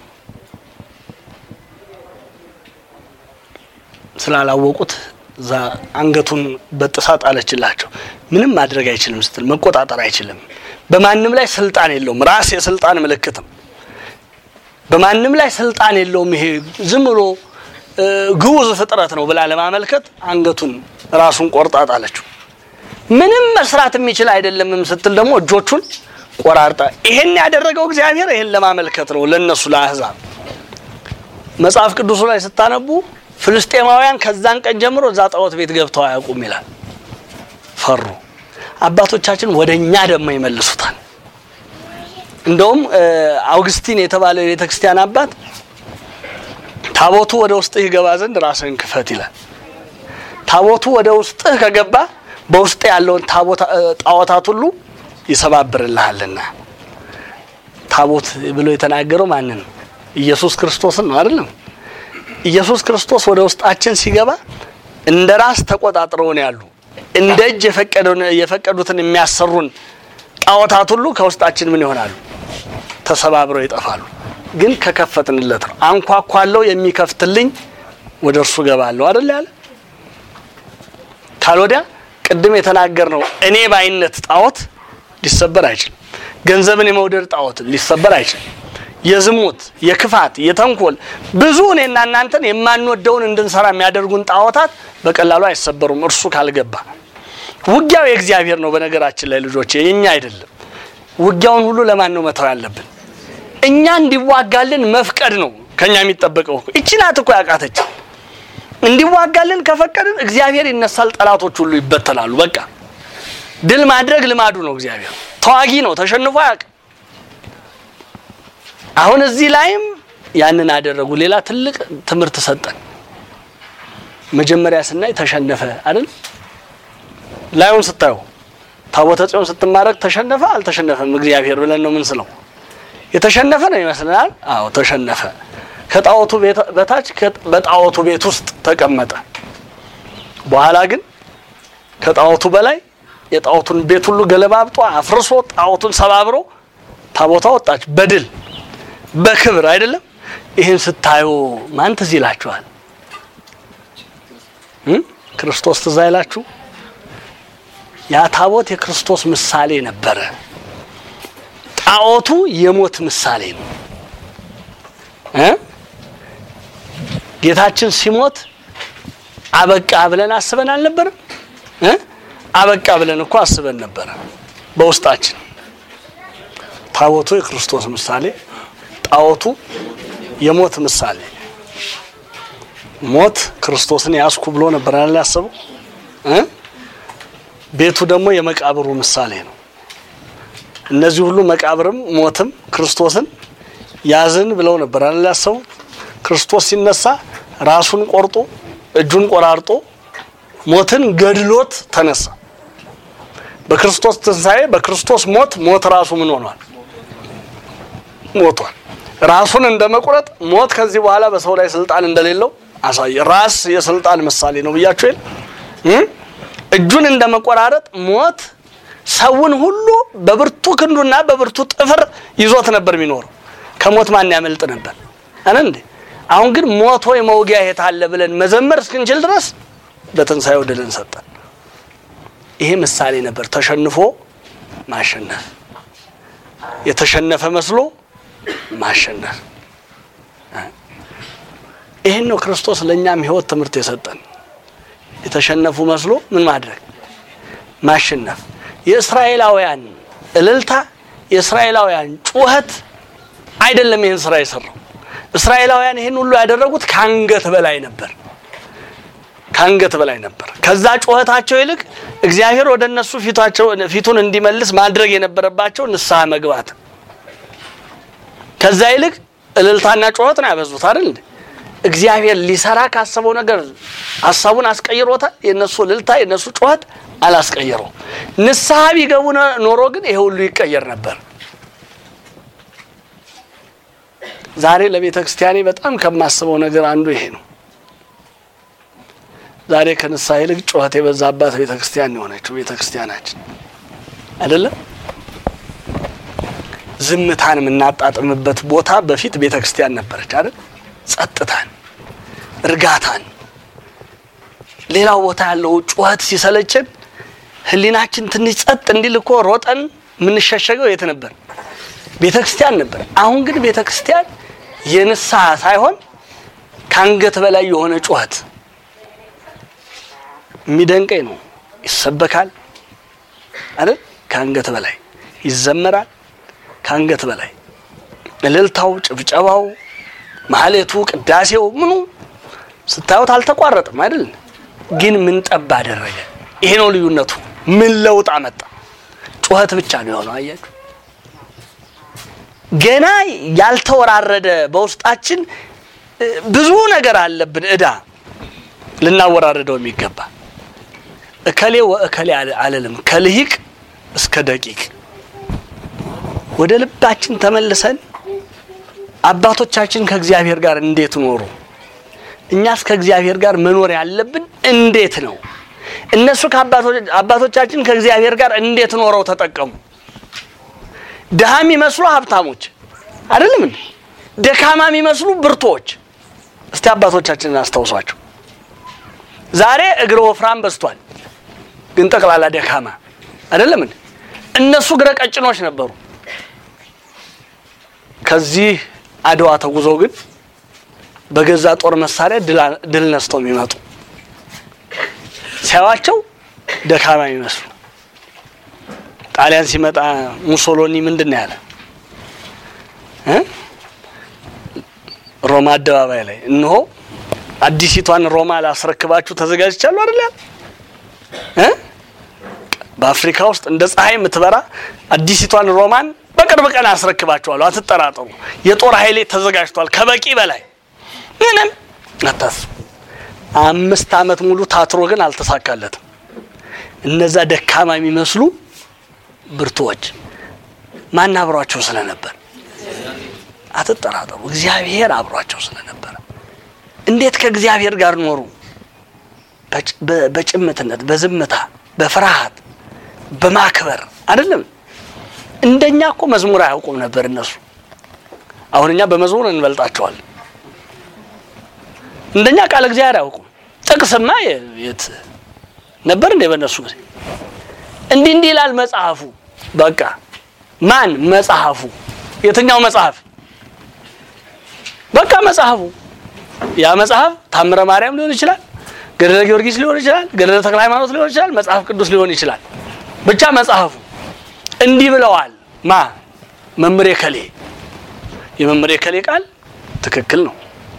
A: ስላላወቁት እዛ አንገቱን በጥሳ ጣለችላቸው። ምንም ማድረግ አይችልም ስትል መቆጣጠር አይችልም። በማንም ላይ ስልጣን የለውም። ራስ የስልጣን ምልክትም በማንም ላይ ስልጣን የለውም። ይሄ ዝም ብሎ ግዑዝ ፍጥረት ነው ብላ ለማመልከት አንገቱን ራሱን ቆርጣ ጣለችው። ምንም መስራት የሚችል አይደለምም ስትል ደግሞ እጆቹን ቆራርጣ። ይሄን ያደረገው እግዚአብሔር ይሄን ለማመልከት ነው ለነሱ ለአህዛብ። መጽሐፍ ቅዱሱ ላይ ስታነቡ ፍልስጤማውያን ከዛን ቀን ጀምሮ እዛ ጣዖት ቤት ገብተው አያውቁም ይላል። ፈሩ። አባቶቻችን ወደ እኛ ደግሞ ይመልሱታል። እንደውም አውግስቲን የተባለ የቤተ ክርስቲያን አባት ታቦቱ ወደ ውስጥህ ይገባ ዘንድ ራስህን ክፈት ይላል። ታቦቱ ወደ ውስጥህ ከገባ በውስጥ ያለውን ጣዖታት ሁሉ ይሰባብርልሃልና። ታቦት ብሎ የተናገረው ማንን ነው? ኢየሱስ ክርስቶስን ነው አይደለም? ኢየሱስ ክርስቶስ ወደ ውስጣችን ሲገባ እንደ ራስ ተቆጣጥረውን ያሉ እንደ እጅ የፈቀዱትን የሚያሰሩን ጣዖታት ሁሉ ከውስጣችን ምን ይሆናሉ? ተሰባብረው ይጠፋሉ። ግን ከከፈትንለት ነው። አንኳኳለው የሚከፍትልኝ ወደ እርሱ ገባለሁ አይደል ያለ። ካልወዲያ ቅድም የተናገር ነው እኔ ባይነት ጣዖት ሊሰበር አይችልም። ገንዘብን የመውደድ ጣዖት ሊሰበር አይችልም። የዝሙት፣ የክፋት፣ የተንኮል ብዙ እኔና እናንተን የማንወደውን እንድንሰራ የሚያደርጉን ጣዖታት በቀላሉ አይሰበሩም እርሱ ካልገባ። ውጊያው የእግዚአብሔር ነው። በነገራችን ላይ ልጆች የኛ አይደለም። ውጊያውን ሁሉ ለማን ነው መተው ያለብን? እኛ እንዲዋጋልን መፍቀድ ነው ከኛ የሚጠበቀው። እቺ ናት እኮ ያቃተች። እንዲዋጋልን ከፈቀድን እግዚአብሔር ይነሳል፣ ጠላቶች ሁሉ ይበተናሉ። በቃ ድል ማድረግ ልማዱ ነው። እግዚአብሔር ተዋጊ ነው፣ ተሸንፎ አያውቅም። አሁን እዚህ ላይም ያንን አደረጉ። ሌላ ትልቅ ትምህርት ሰጠን። መጀመሪያ ስናይ ተሸነፈ አይደል? ላዩን ስታዩ ታቦተ ጽዮን ስትማረክ ተሸነፈ አልተሸነፈም እግዚአብሔር ብለን ነው ምን ስለው የተሸነፈ ነው ይመስለናል። አዎ ተሸነፈ። ከጣዖቱ በታች በጣዖቱ ቤት ውስጥ ተቀመጠ። በኋላ ግን ከጣዖቱ በላይ የጣዖቱን ቤት ሁሉ ገለባብጦ አፍርሶ ጣዖቱን ሰባብሮ ታቦታ ወጣች በድል በክብር አይደለም። ይህን ስታዩ ማን ትዝ ይላችኋል? ክርስቶስ ትዝ አይላችሁ? ያ ታቦት የክርስቶስ ምሳሌ ነበረ። ጣዖቱ የሞት ምሳሌ ነው። ጌታችን ሲሞት አበቃ ብለን አስበን አልነበረም? አበቃ ብለን እኮ አስበን ነበረ በውስጣችን። ታቦቱ የክርስቶስ ምሳሌ፣ ጣዖቱ የሞት ምሳሌ። ሞት ክርስቶስን ያስኩ ብሎ ነበር አይደል ያሰበው? ቤቱ ደግሞ የመቃብሩ ምሳሌ ነው። እነዚህ ሁሉ መቃብርም ሞትም ክርስቶስን ያዝን ብለው ነበር አይደል ያሰቡት? ክርስቶስ ሲነሳ ራሱን ቆርጦ እጁን ቆራርጦ ሞትን ገድሎት ተነሳ። በክርስቶስ ትንሣኤ በክርስቶስ ሞት ሞት ራሱ ምን ሆኗል? ሞቷል። ራሱን እንደ መቁረጥ ሞት ከዚህ በኋላ በሰው ላይ ስልጣን እንደሌለው አሳየ። ራስ የስልጣን ምሳሌ ነው ብያችሁ የለ እጁን እንደ መቆራረጥ ሞት ሰውን ሁሉ በብርቱ ክንዱና በብርቱ ጥፍር ይዞት ነበር የሚኖረው። ከሞት ማን ያመልጥ ነበር? አነ እንዴ አሁን ግን ሞት ሆይ መውጊያ የት አለ ብለን መዘመር እስክንችል ድረስ በትንሣኤው ድልን ሰጠን። ይሄ ምሳሌ ነበር። ተሸንፎ ማሸነፍ፣ የተሸነፈ መስሎ ማሸነፍ። ይህን ነው ክርስቶስ ለእኛም ሕይወት ትምህርት የሰጠን። የተሸነፉ መስሎ ምን ማድረግ ማሸነፍ። የእስራኤላውያን እልልታ፣ የእስራኤላውያን ጩኸት አይደለም ይህን ስራ የሰራው። እስራኤላውያን ይህን ሁሉ ያደረጉት ከአንገት በላይ ነበር ከአንገት በላይ ነበር። ከዛ ጩኸታቸው ይልቅ እግዚአብሔር ወደ እነሱ ፊታቸው ፊቱን እንዲመልስ ማድረግ የነበረባቸው ንስሐ መግባት። ከዛ ይልቅ እልልታና ጩኸት ነው ያበዙት አይደል እንዴ? እግዚአብሔር ሊሰራ ካሰበው ነገር ሀሳቡን አስቀይሮታል። የነሱ እልልታ የነሱ ጩኸት አላስቀየረው። ንስሐ ቢገቡ ኖሮ ግን ይሄ ሁሉ ይቀየር ነበር። ዛሬ ለቤተ ክርስቲያኔ በጣም ከማስበው ነገር አንዱ ይሄ ነው። ዛሬ ከንስሐ ይልቅ ጩኸት የበዛባት ቤተ ክርስቲያን የሆነችው ቤተ ክርስቲያናችን አይደለም። ዝምታን የምናጣጥምበት ቦታ በፊት ቤተ ክርስቲያን ነበረች አይደል? ጸጥታን፣ እርጋታን። ሌላው ቦታ ያለው ጩኸት ሲሰለችን ሕሊናችን ትንሽ ጸጥ እንዲል እኮ ሮጠን የምንሸሸገው የት ነበር? ቤተ ክርስቲያን ነበር። አሁን ግን ቤተ ክርስቲያን የንስሐ ሳይሆን ከአንገት በላይ የሆነ ጩኸት የሚደንቀኝ ነው። ይሰበካል አይደል? ከአንገት በላይ ይዘመራል። ከአንገት በላይ እልልታው፣ ጭብጨባው፣ ማህሌቱ፣ ቅዳሴው ምኑ ስታዩት አልተቋረጥም አይደል? ግን ምን ጠብ አደረገ? ይሄ ነው ልዩነቱ። ምን ለውጥ አመጣ? ጩኸት ብቻ ነው የሆነው። አያችሁ፣ ገና ያልተወራረደ በውስጣችን ብዙ ነገር አለብን፣ እዳ ልናወራረደው የሚገባ እከሌ ወእከሌ አልልም፣ ከልሂቅ እስከ ደቂቅ ወደ ልባችን ተመልሰን አባቶቻችን ከእግዚአብሔር ጋር እንዴት ኖሩ? እኛስ ከእግዚአብሔር ጋር መኖር ያለብን እንዴት ነው? እነሱ አባቶቻችን ከእግዚአብሔር ጋር እንዴት ኖረው ተጠቀሙ? ድሃ የሚመስሉ ሀብታሞች አይደለም እንዴ? ደካማ የሚመስሉ ብርቶች። እስቲ አባቶቻችንን አስታውሷቸው። ዛሬ እግረ ወፍራም በዝቷል፣ ግን ጠቅላላ ደካማ አይደለም እንዴ? እነሱ እግረ ቀጭኖች ነበሩ። ከዚህ አድዋ ተጉዘው ግን በገዛ ጦር መሳሪያ ድል ነስተው የሚመጡ ሲያዋቸው ደካማ የሚመስሉ ጣሊያን ሲመጣ ሙሶሎኒ ምንድን ነው ያለ እ ሮማ አደባባይ ላይ እነሆ አዲሲቷን ሮማ ላስረክባችሁ ተዘጋጅቻለሁ አይደል ያለ እ በአፍሪካ ውስጥ እንደ ፀሐይ የምትበራ አዲሲቷን ሮማን በቅርብ ቀን አስረክባችኋለሁ፣ አትጠራጠሩ። የጦር ኃይሌ ተዘጋጅቷል ከበቂ በላይ ምንም አታስቡ። አምስት ዓመት ሙሉ ታትሮ ግን አልተሳካለትም። እነዛ ደካማ የሚመስሉ ብርቱዎች ማን አብሯቸው ስለነበር አትጠራጠሩ። እግዚአብሔር አብሯቸው ስለነበረ እንዴት ከእግዚአብሔር ጋር ኖሩ? በጭምትነት፣ በዝምታ፣ በፍርሃት፣ በማክበር አይደለም። እንደኛ እኮ መዝሙር አያውቁም ነበር እነሱ። አሁን እኛ በመዝሙር እንበልጣቸዋለን። እንደኛ ቃል እግዚአብሔር አያውቁም። ጥቅስማ የት ነበር እንዴ? በእነሱ ጊዜ እንዲህ እንዲህ ይላል መጽሐፉ። በቃ ማን መጽሐፉ? የትኛው መጽሐፍ? በቃ መጽሐፉ። ያ መጽሐፍ ታምረ ማርያም ሊሆን ይችላል፣ ገድለ ጊዮርጊስ ሊሆን ይችላል፣ ገድለ ተክለ ሃይማኖት ሊሆን ይችላል፣ መጽሐፍ ቅዱስ ሊሆን ይችላል። ብቻ መጽሐፉ እንዲህ ብለዋል። ማ መምሬ ከሌ የመምሬ ከሌ ቃል ትክክል ነው።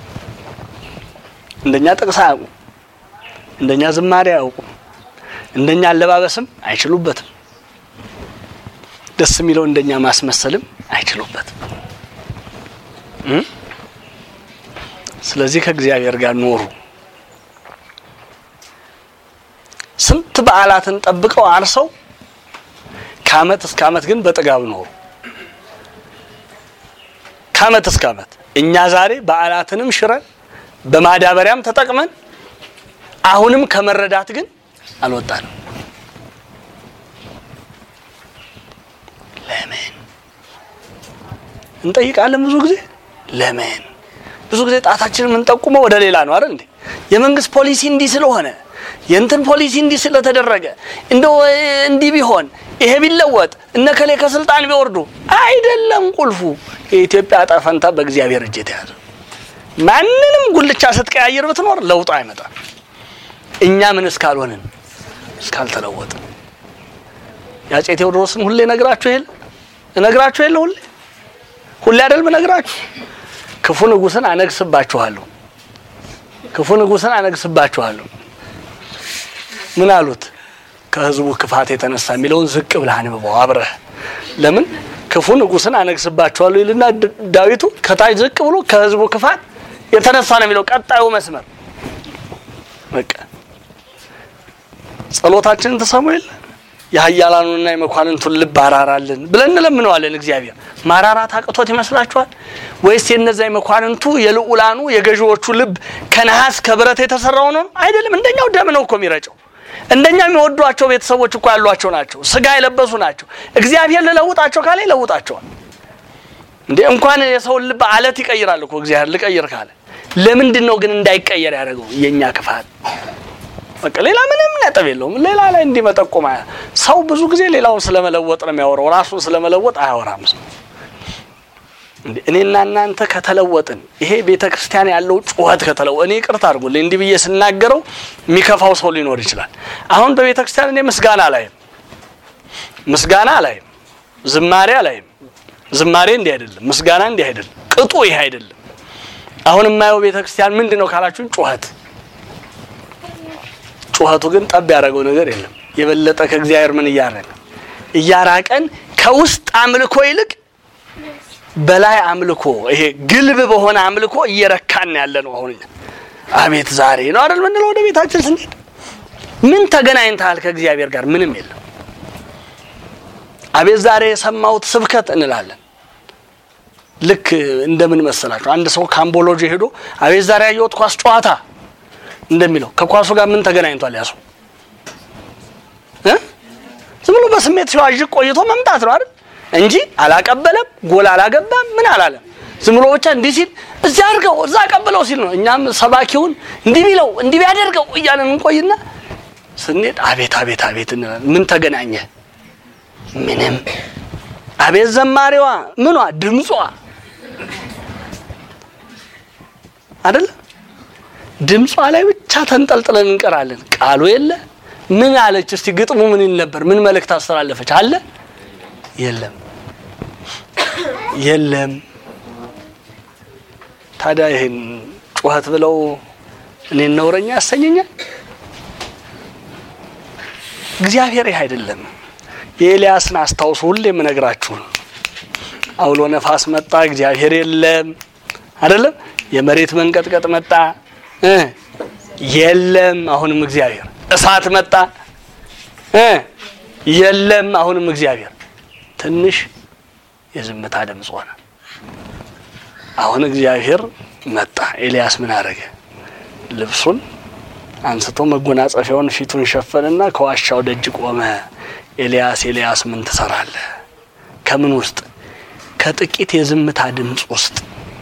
A: እንደኛ ጥቅስ አያውቁም። እንደኛ ዝማሬ አያውቁም። እንደኛ አለባበስም አይችሉበትም። ደስ የሚለው እንደኛ ማስመሰልም አይችሉበትም። ስለዚህ ከእግዚአብሔር ጋር ኖሩ። ስንት በዓላትን ጠብቀው አርሰው ከዓመት እስከ ዓመት ግን በጥጋብ ኖሩ። ከዓመት እስከ ዓመት እኛ ዛሬ በዓላትንም ሽረን በማዳበሪያም ተጠቅመን አሁንም ከመረዳት ግን አልወጣንም። ለምን እንጠይቃለን? ብዙ ጊዜ ለምን ብዙ ጊዜ ጣታችንን የምንጠቁመው ወደ ሌላ ነው አይደል እንዴ? የመንግስት ፖሊሲ እንዲህ ስለሆነ የእንትን ፖሊሲ እንዲህ ስለተደረገ እንደው እንዲህ ቢሆን ይሄ ቢለወጥ እነ ከሌ ከስልጣን ቢወርዱ አይደለም። ቁልፉ የኢትዮጵያ ዕጣ ፈንታ በእግዚአብሔር እጅ የተያዘ ማንንም ጉልቻ ስትቀያየር ብትኖር ለውጥ አይመጣም። እኛ ምን እስካልሆንን እስካልተለወጥን የአፄ ቴዎድሮስን ሁሌ ነግራችሁ የለ እነግራችሁ የለ ሁሌ ሁሌ አይደል እነግራችሁ ክፉ ንጉሥን አነግስባችኋለሁ ክፉ ንጉሥን አነግስባችኋለሁ ምን አሉት? ከህዝቡ ክፋት የተነሳ የሚለውን ዝቅ ብለህ አንብበው አብረህ። ለምን ክፉ ንጉሥን አነግስባችኋለሁ ይልና ዳዊቱ ከታች ዝቅ ብሎ ከህዝቡ ክፋት የተነሳ ነው የሚለው ቀጣዩ መስመር። በቃ ጸሎታችንን ተሰሙ የለ የኃያላኑንና የመኳንንቱን ልብ አራራልን ብለን እንለምነዋለን። እግዚአብሔር ማራራት አቅቶት ይመስላችኋል? ወይስ የነዛ የመኳንንቱ የልዑላኑ የገዢዎቹ ልብ ከነሐስ ከብረት የተሰራው ነው? አይደለም። እንደኛው ደም ነው እኮ የሚረጨው። እንደኛ የሚወዷቸው ቤተሰቦች እኮ ያሏቸው ናቸው። ስጋ የለበሱ ናቸው። እግዚአብሔር ልለውጣቸው ካለ ይለውጣቸዋል። እንዴ እንኳን የሰውን ልብ አለት ይቀይራል እኮ እግዚአብሔር ልቀይር ካለ። ለምንድን ነው ግን እንዳይቀየር ያደረገው? የእኛ ክፋት በቃ ሌላ ምንም ነጥብ የለውም። ሌላ ላይ እንዲመጠቆም ሰው ብዙ ጊዜ ሌላውን ስለመለወጥ ነው የሚያወራው፣ ራሱን ስለመለወጥ አያወራም ሰው። እኔና እናንተ ከተለወጥን ይሄ ቤተ ክርስቲያን ያለው ጩኸት ከተለወ እኔ ይቅርታ አድርጉልኝ እንዲህ ብዬ ስናገረው የሚከፋው ሰው ሊኖር ይችላል። አሁን በቤተ ክርስቲያን እኔ ምስጋና አላይም፣ ምስጋና አላይም፣ ዝማሬ አላይም። ዝማሬ እንዲህ አይደለም፣ ምስጋና እንዲህ አይደለም፣ ቅጡ ይሄ አይደለም። አሁን የማየው ቤተ ክርስቲያን ምንድን ነው ካላችሁን ጩኸት ጩኸቱ ግን ጠብ ያደረገው ነገር የለም። የበለጠ ከእግዚአብሔር ምን እያረገ እያራቀን ከውስጥ አምልኮ ይልቅ በላይ አምልኮ ይሄ ግልብ በሆነ አምልኮ እየረካን ያለ ነው። አሁን አቤት ዛሬ ነው አይደል ምንለው ወደ ቤታችን ስንሄድ ምን ተገናኝተሃል ከእግዚአብሔር ጋር? ምንም የለም። አቤት ዛሬ የሰማሁት ስብከት እንላለን። ልክ እንደምን መሰላችሁ አንድ ሰው ካምቦሎጂ ሄዶ አቤት ዛሬ ያየሁት ኳስ ጨዋታ እንደሚለው ከኳሱ ጋር ምን ተገናኝቷል? ያሱ ዝም ብሎ በስሜት ሲዋዥቅ ቆይቶ መምጣት ነው አይደል እንጂ አላቀበለም፣ ጎል አላገባም፣ ምን አላለም። ዝም ብሎ ብቻ እንዲህ ሲል እዚያ አድርገው እዛ አቀብለው ሲል ነው። እኛም ሰባኪውን እንዲህ ቢለው እንዲህ ቢያደርገው እያለን እንቆይና ስንሄድ አቤት አቤት አቤት እንላለን። ምን ተገናኘ? ምንም። አቤት ዘማሪዋ ምኗ ድምጿ አይደለ ድምጿ ላይ ብቻ ተንጠልጥለን እንቀራለን። ቃሉ የለ ምን አለች? እስቲ ግጥሙ ምን ይል ነበር? ምን መልእክት አስተላለፈች? አለ የለም የለም። ታዲያ ይህን ጩኸት ብለው እኔን ነውረኛ ያሰኘኛል? እግዚአብሔር ይህ አይደለም። የኤልያስን አስታውሱ። ሁሌ የምነግራችሁ አውሎ ነፋስ መጣ፣ እግዚአብሔር የለም አይደለም። የመሬት መንቀጥቀጥ መጣ እ የለም አሁንም እግዚአብሔር። እሳት መጣ እ የለም አሁንም እግዚአብሔር። ትንሽ የዝምታ ድምፅ ሆነ። አሁን እግዚአብሔር መጣ። ኤልያስ ምን አደረገ? ልብሱን አንስቶ መጎናጸፊያውን ፊቱን ሸፈንና ከዋሻው ደጅ ቆመ። ኤልያስ ኤልያስ ምን ትሰራለህ? ከምን ውስጥ? ከጥቂት የዝምታ ድምፅ ውስጥ።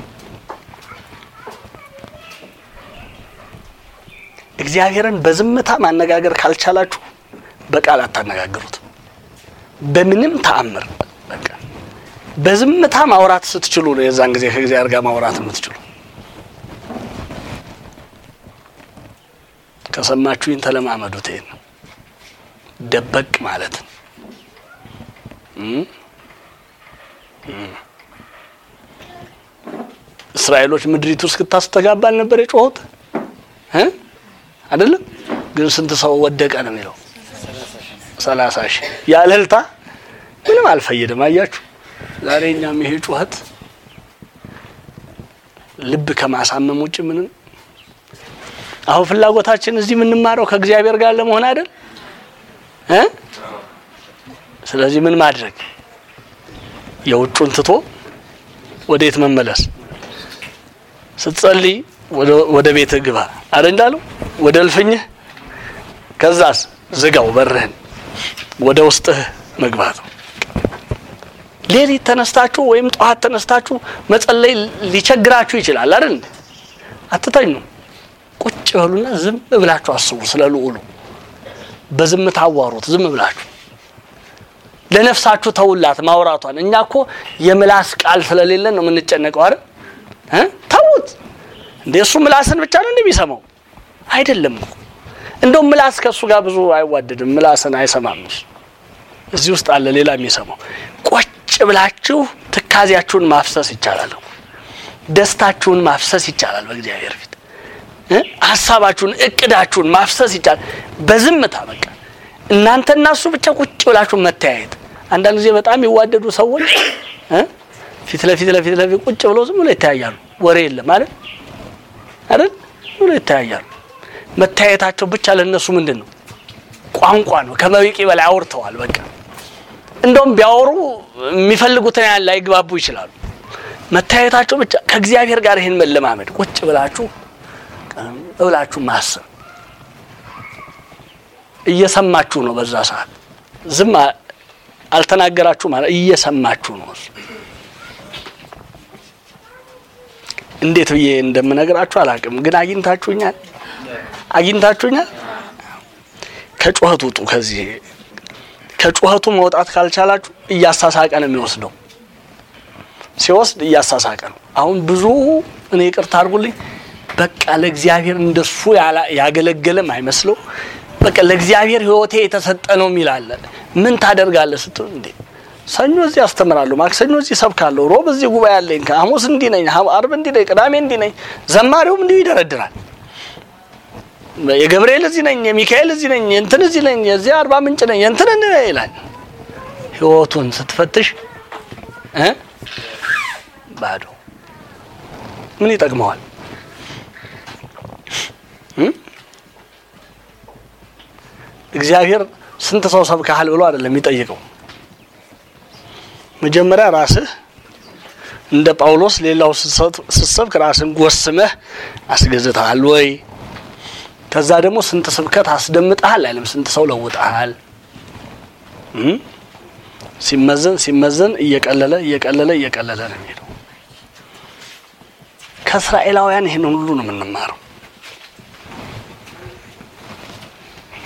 A: እግዚአብሔርን በዝምታ ማነጋገር ካልቻላችሁ በቃል አታነጋግሩት። በምንም ተአምር በቃ በዝምታ ማውራት ስትችሉ ነው የዛን ጊዜ ከእግዚአብሔር ጋር ማውራት የምትችሉ። ከሰማችሁኝ ተለማመዱት። ይሄን ደበቅ ማለት እስራኤሎች ምድሪቱ እስክታስተጋባ አልነበር የጮሁት እ አይደለም ግን ስንት ሰው ወደቀ ነው የሚለው ሰላሳ ሺህ ያለ እልልታ ምንም አልፈየድም። አያችሁ ዛሬ እኛም ይሄ ጩኸት ልብ ከማሳመም ውጭ ምንም አሁን ፍላጎታችን እዚህ የምንማረው ከእግዚአብሔር ጋር ለመሆን አይደል እ ስለዚህ ምን ማድረግ የውጩን ትቶ ወዴት መመለስ ስትጸልይ ወደ ቤትህ ግባ አረ እንዳለው ወደ እልፍኝህ ከዛስ ዝጋው በርህን ወደ ውስጥህ መግባት ነው። ሌሊት ተነስታችሁ ወይም ጠዋት ተነስታችሁ መጸለይ ሊቸግራችሁ ይችላል አይደል? አትተኙ። ቁጭ በሉና ዝም ብላችሁ አስቡ ስለ ልዑሉ። በዝምታ አዋሩት። ዝም ብላችሁ ለነፍሳችሁ ተውላት ማውራቷን። እኛ እኮ የምላስ ቃል ስለሌለን ነው የምንጨነቀው አይደል? እ ተውት እንደ እሱ ምላስን ብቻ ነው እንደሚሰማው አይደለም እኮ እንደውም ምላስ ከእሱ ጋር ብዙ አይዋደድም። ምላስን አይሰማም እሱ። እዚህ ውስጥ አለ ሌላ የሚሰማው። ቆጭ ብላችሁ ትካዜያችሁን ማፍሰስ ይቻላል። ደስታችሁን ማፍሰስ ይቻላል በእግዚአብሔር ፊት እ ሀሳባችሁን እቅዳችሁን ማፍሰስ ይቻላል በዝምታ በቃ እናንተና እሱ ብቻ ቁጭ ብላችሁ መተያየት። አንዳንድ ጊዜ በጣም የሚዋደዱ ሰዎች እ ፊት ለፊት ለፊት ለፊት ቁጭ ብለው ዝም ብሎ ይተያያሉ። ወሬ የለም አይደል አይደል ብሎ ይተያያሉ። መታየታቸው ብቻ ለነሱ ምንድን ነው? ቋንቋ ነው። ከበቂ በላይ አውርተዋል። በቃ እንደውም ቢያወሩ የሚፈልጉትን ያህል ላይግባቡ ይችላሉ። መታየታቸው ብቻ ከእግዚአብሔር ጋር ይህን መለማመድ ቁጭ ብላችሁ ብላችሁ ማሰብ እየሰማችሁ ነው። በዛ ሰዓት ዝም አልተናገራችሁ ማለት እየሰማችሁ ነው። እሱ እንዴት ብዬ እንደምነግራችሁ አላውቅም፣ ግን አግኝታችሁኛል አግኝታችሁኛል። ከጩኸቱ ውጡ። ከዚህ ከጩኸቱ መውጣት ካልቻላችሁ እያሳሳቀ ነው የሚወስደው። ሲወስድ እያሳሳቀ ነው። አሁን ብዙ እኔ ይቅርታ አድርጉልኝ፣ በቃ ለእግዚአብሔር እንደሱ ያገለገለም አይመስለው። በቃ ለእግዚአብሔር ሕይወቴ የተሰጠ ነው የሚል አለ። ምን ታደርጋለህ ስትሉ እንዴ ሰኞ እዚህ አስተምራለሁ፣ ማክሰኞ እዚህ ሰብካለሁ፣ ሮብ እዚህ ጉባኤ አለኝ፣ ሐሙስ እንዲህ ነኝ፣ አርብ እንዲህ ነኝ፣ ቅዳሜ እንዲህ ነኝ። ዘማሪውም እንዲሁ ይደረድራል። የገብርኤል እዚህ ነኝ፣ የሚካኤል እዚህ ነኝ፣ የእንትን እዚህ ነኝ፣ የዚህ አርባ ምንጭ ነኝ፣ የእንትን ይላል። ህይወቱን ስትፈትሽ እ ባዶ ምን ይጠቅመዋል? እግዚአብሔር ስንት ሰው ሰብከሃል ብሎ አይደለም የሚጠይቀው። መጀመሪያ ራስህ እንደ ጳውሎስ ሌላው ስትሰብክ ራስን ጎስመህ አስገዝተሃል ወይ? ከዛ ደግሞ ስንት ስብከት አስደምጠሃል አይልም፣ ስንት ሰው ለውጠሃል። ሲመዘን ሲመዘን እየቀለለ እየቀለለ እየቀለለ ነው የሚሄደው። ከእስራኤላውያን ይህንን ሁሉ ነው የምንማረው።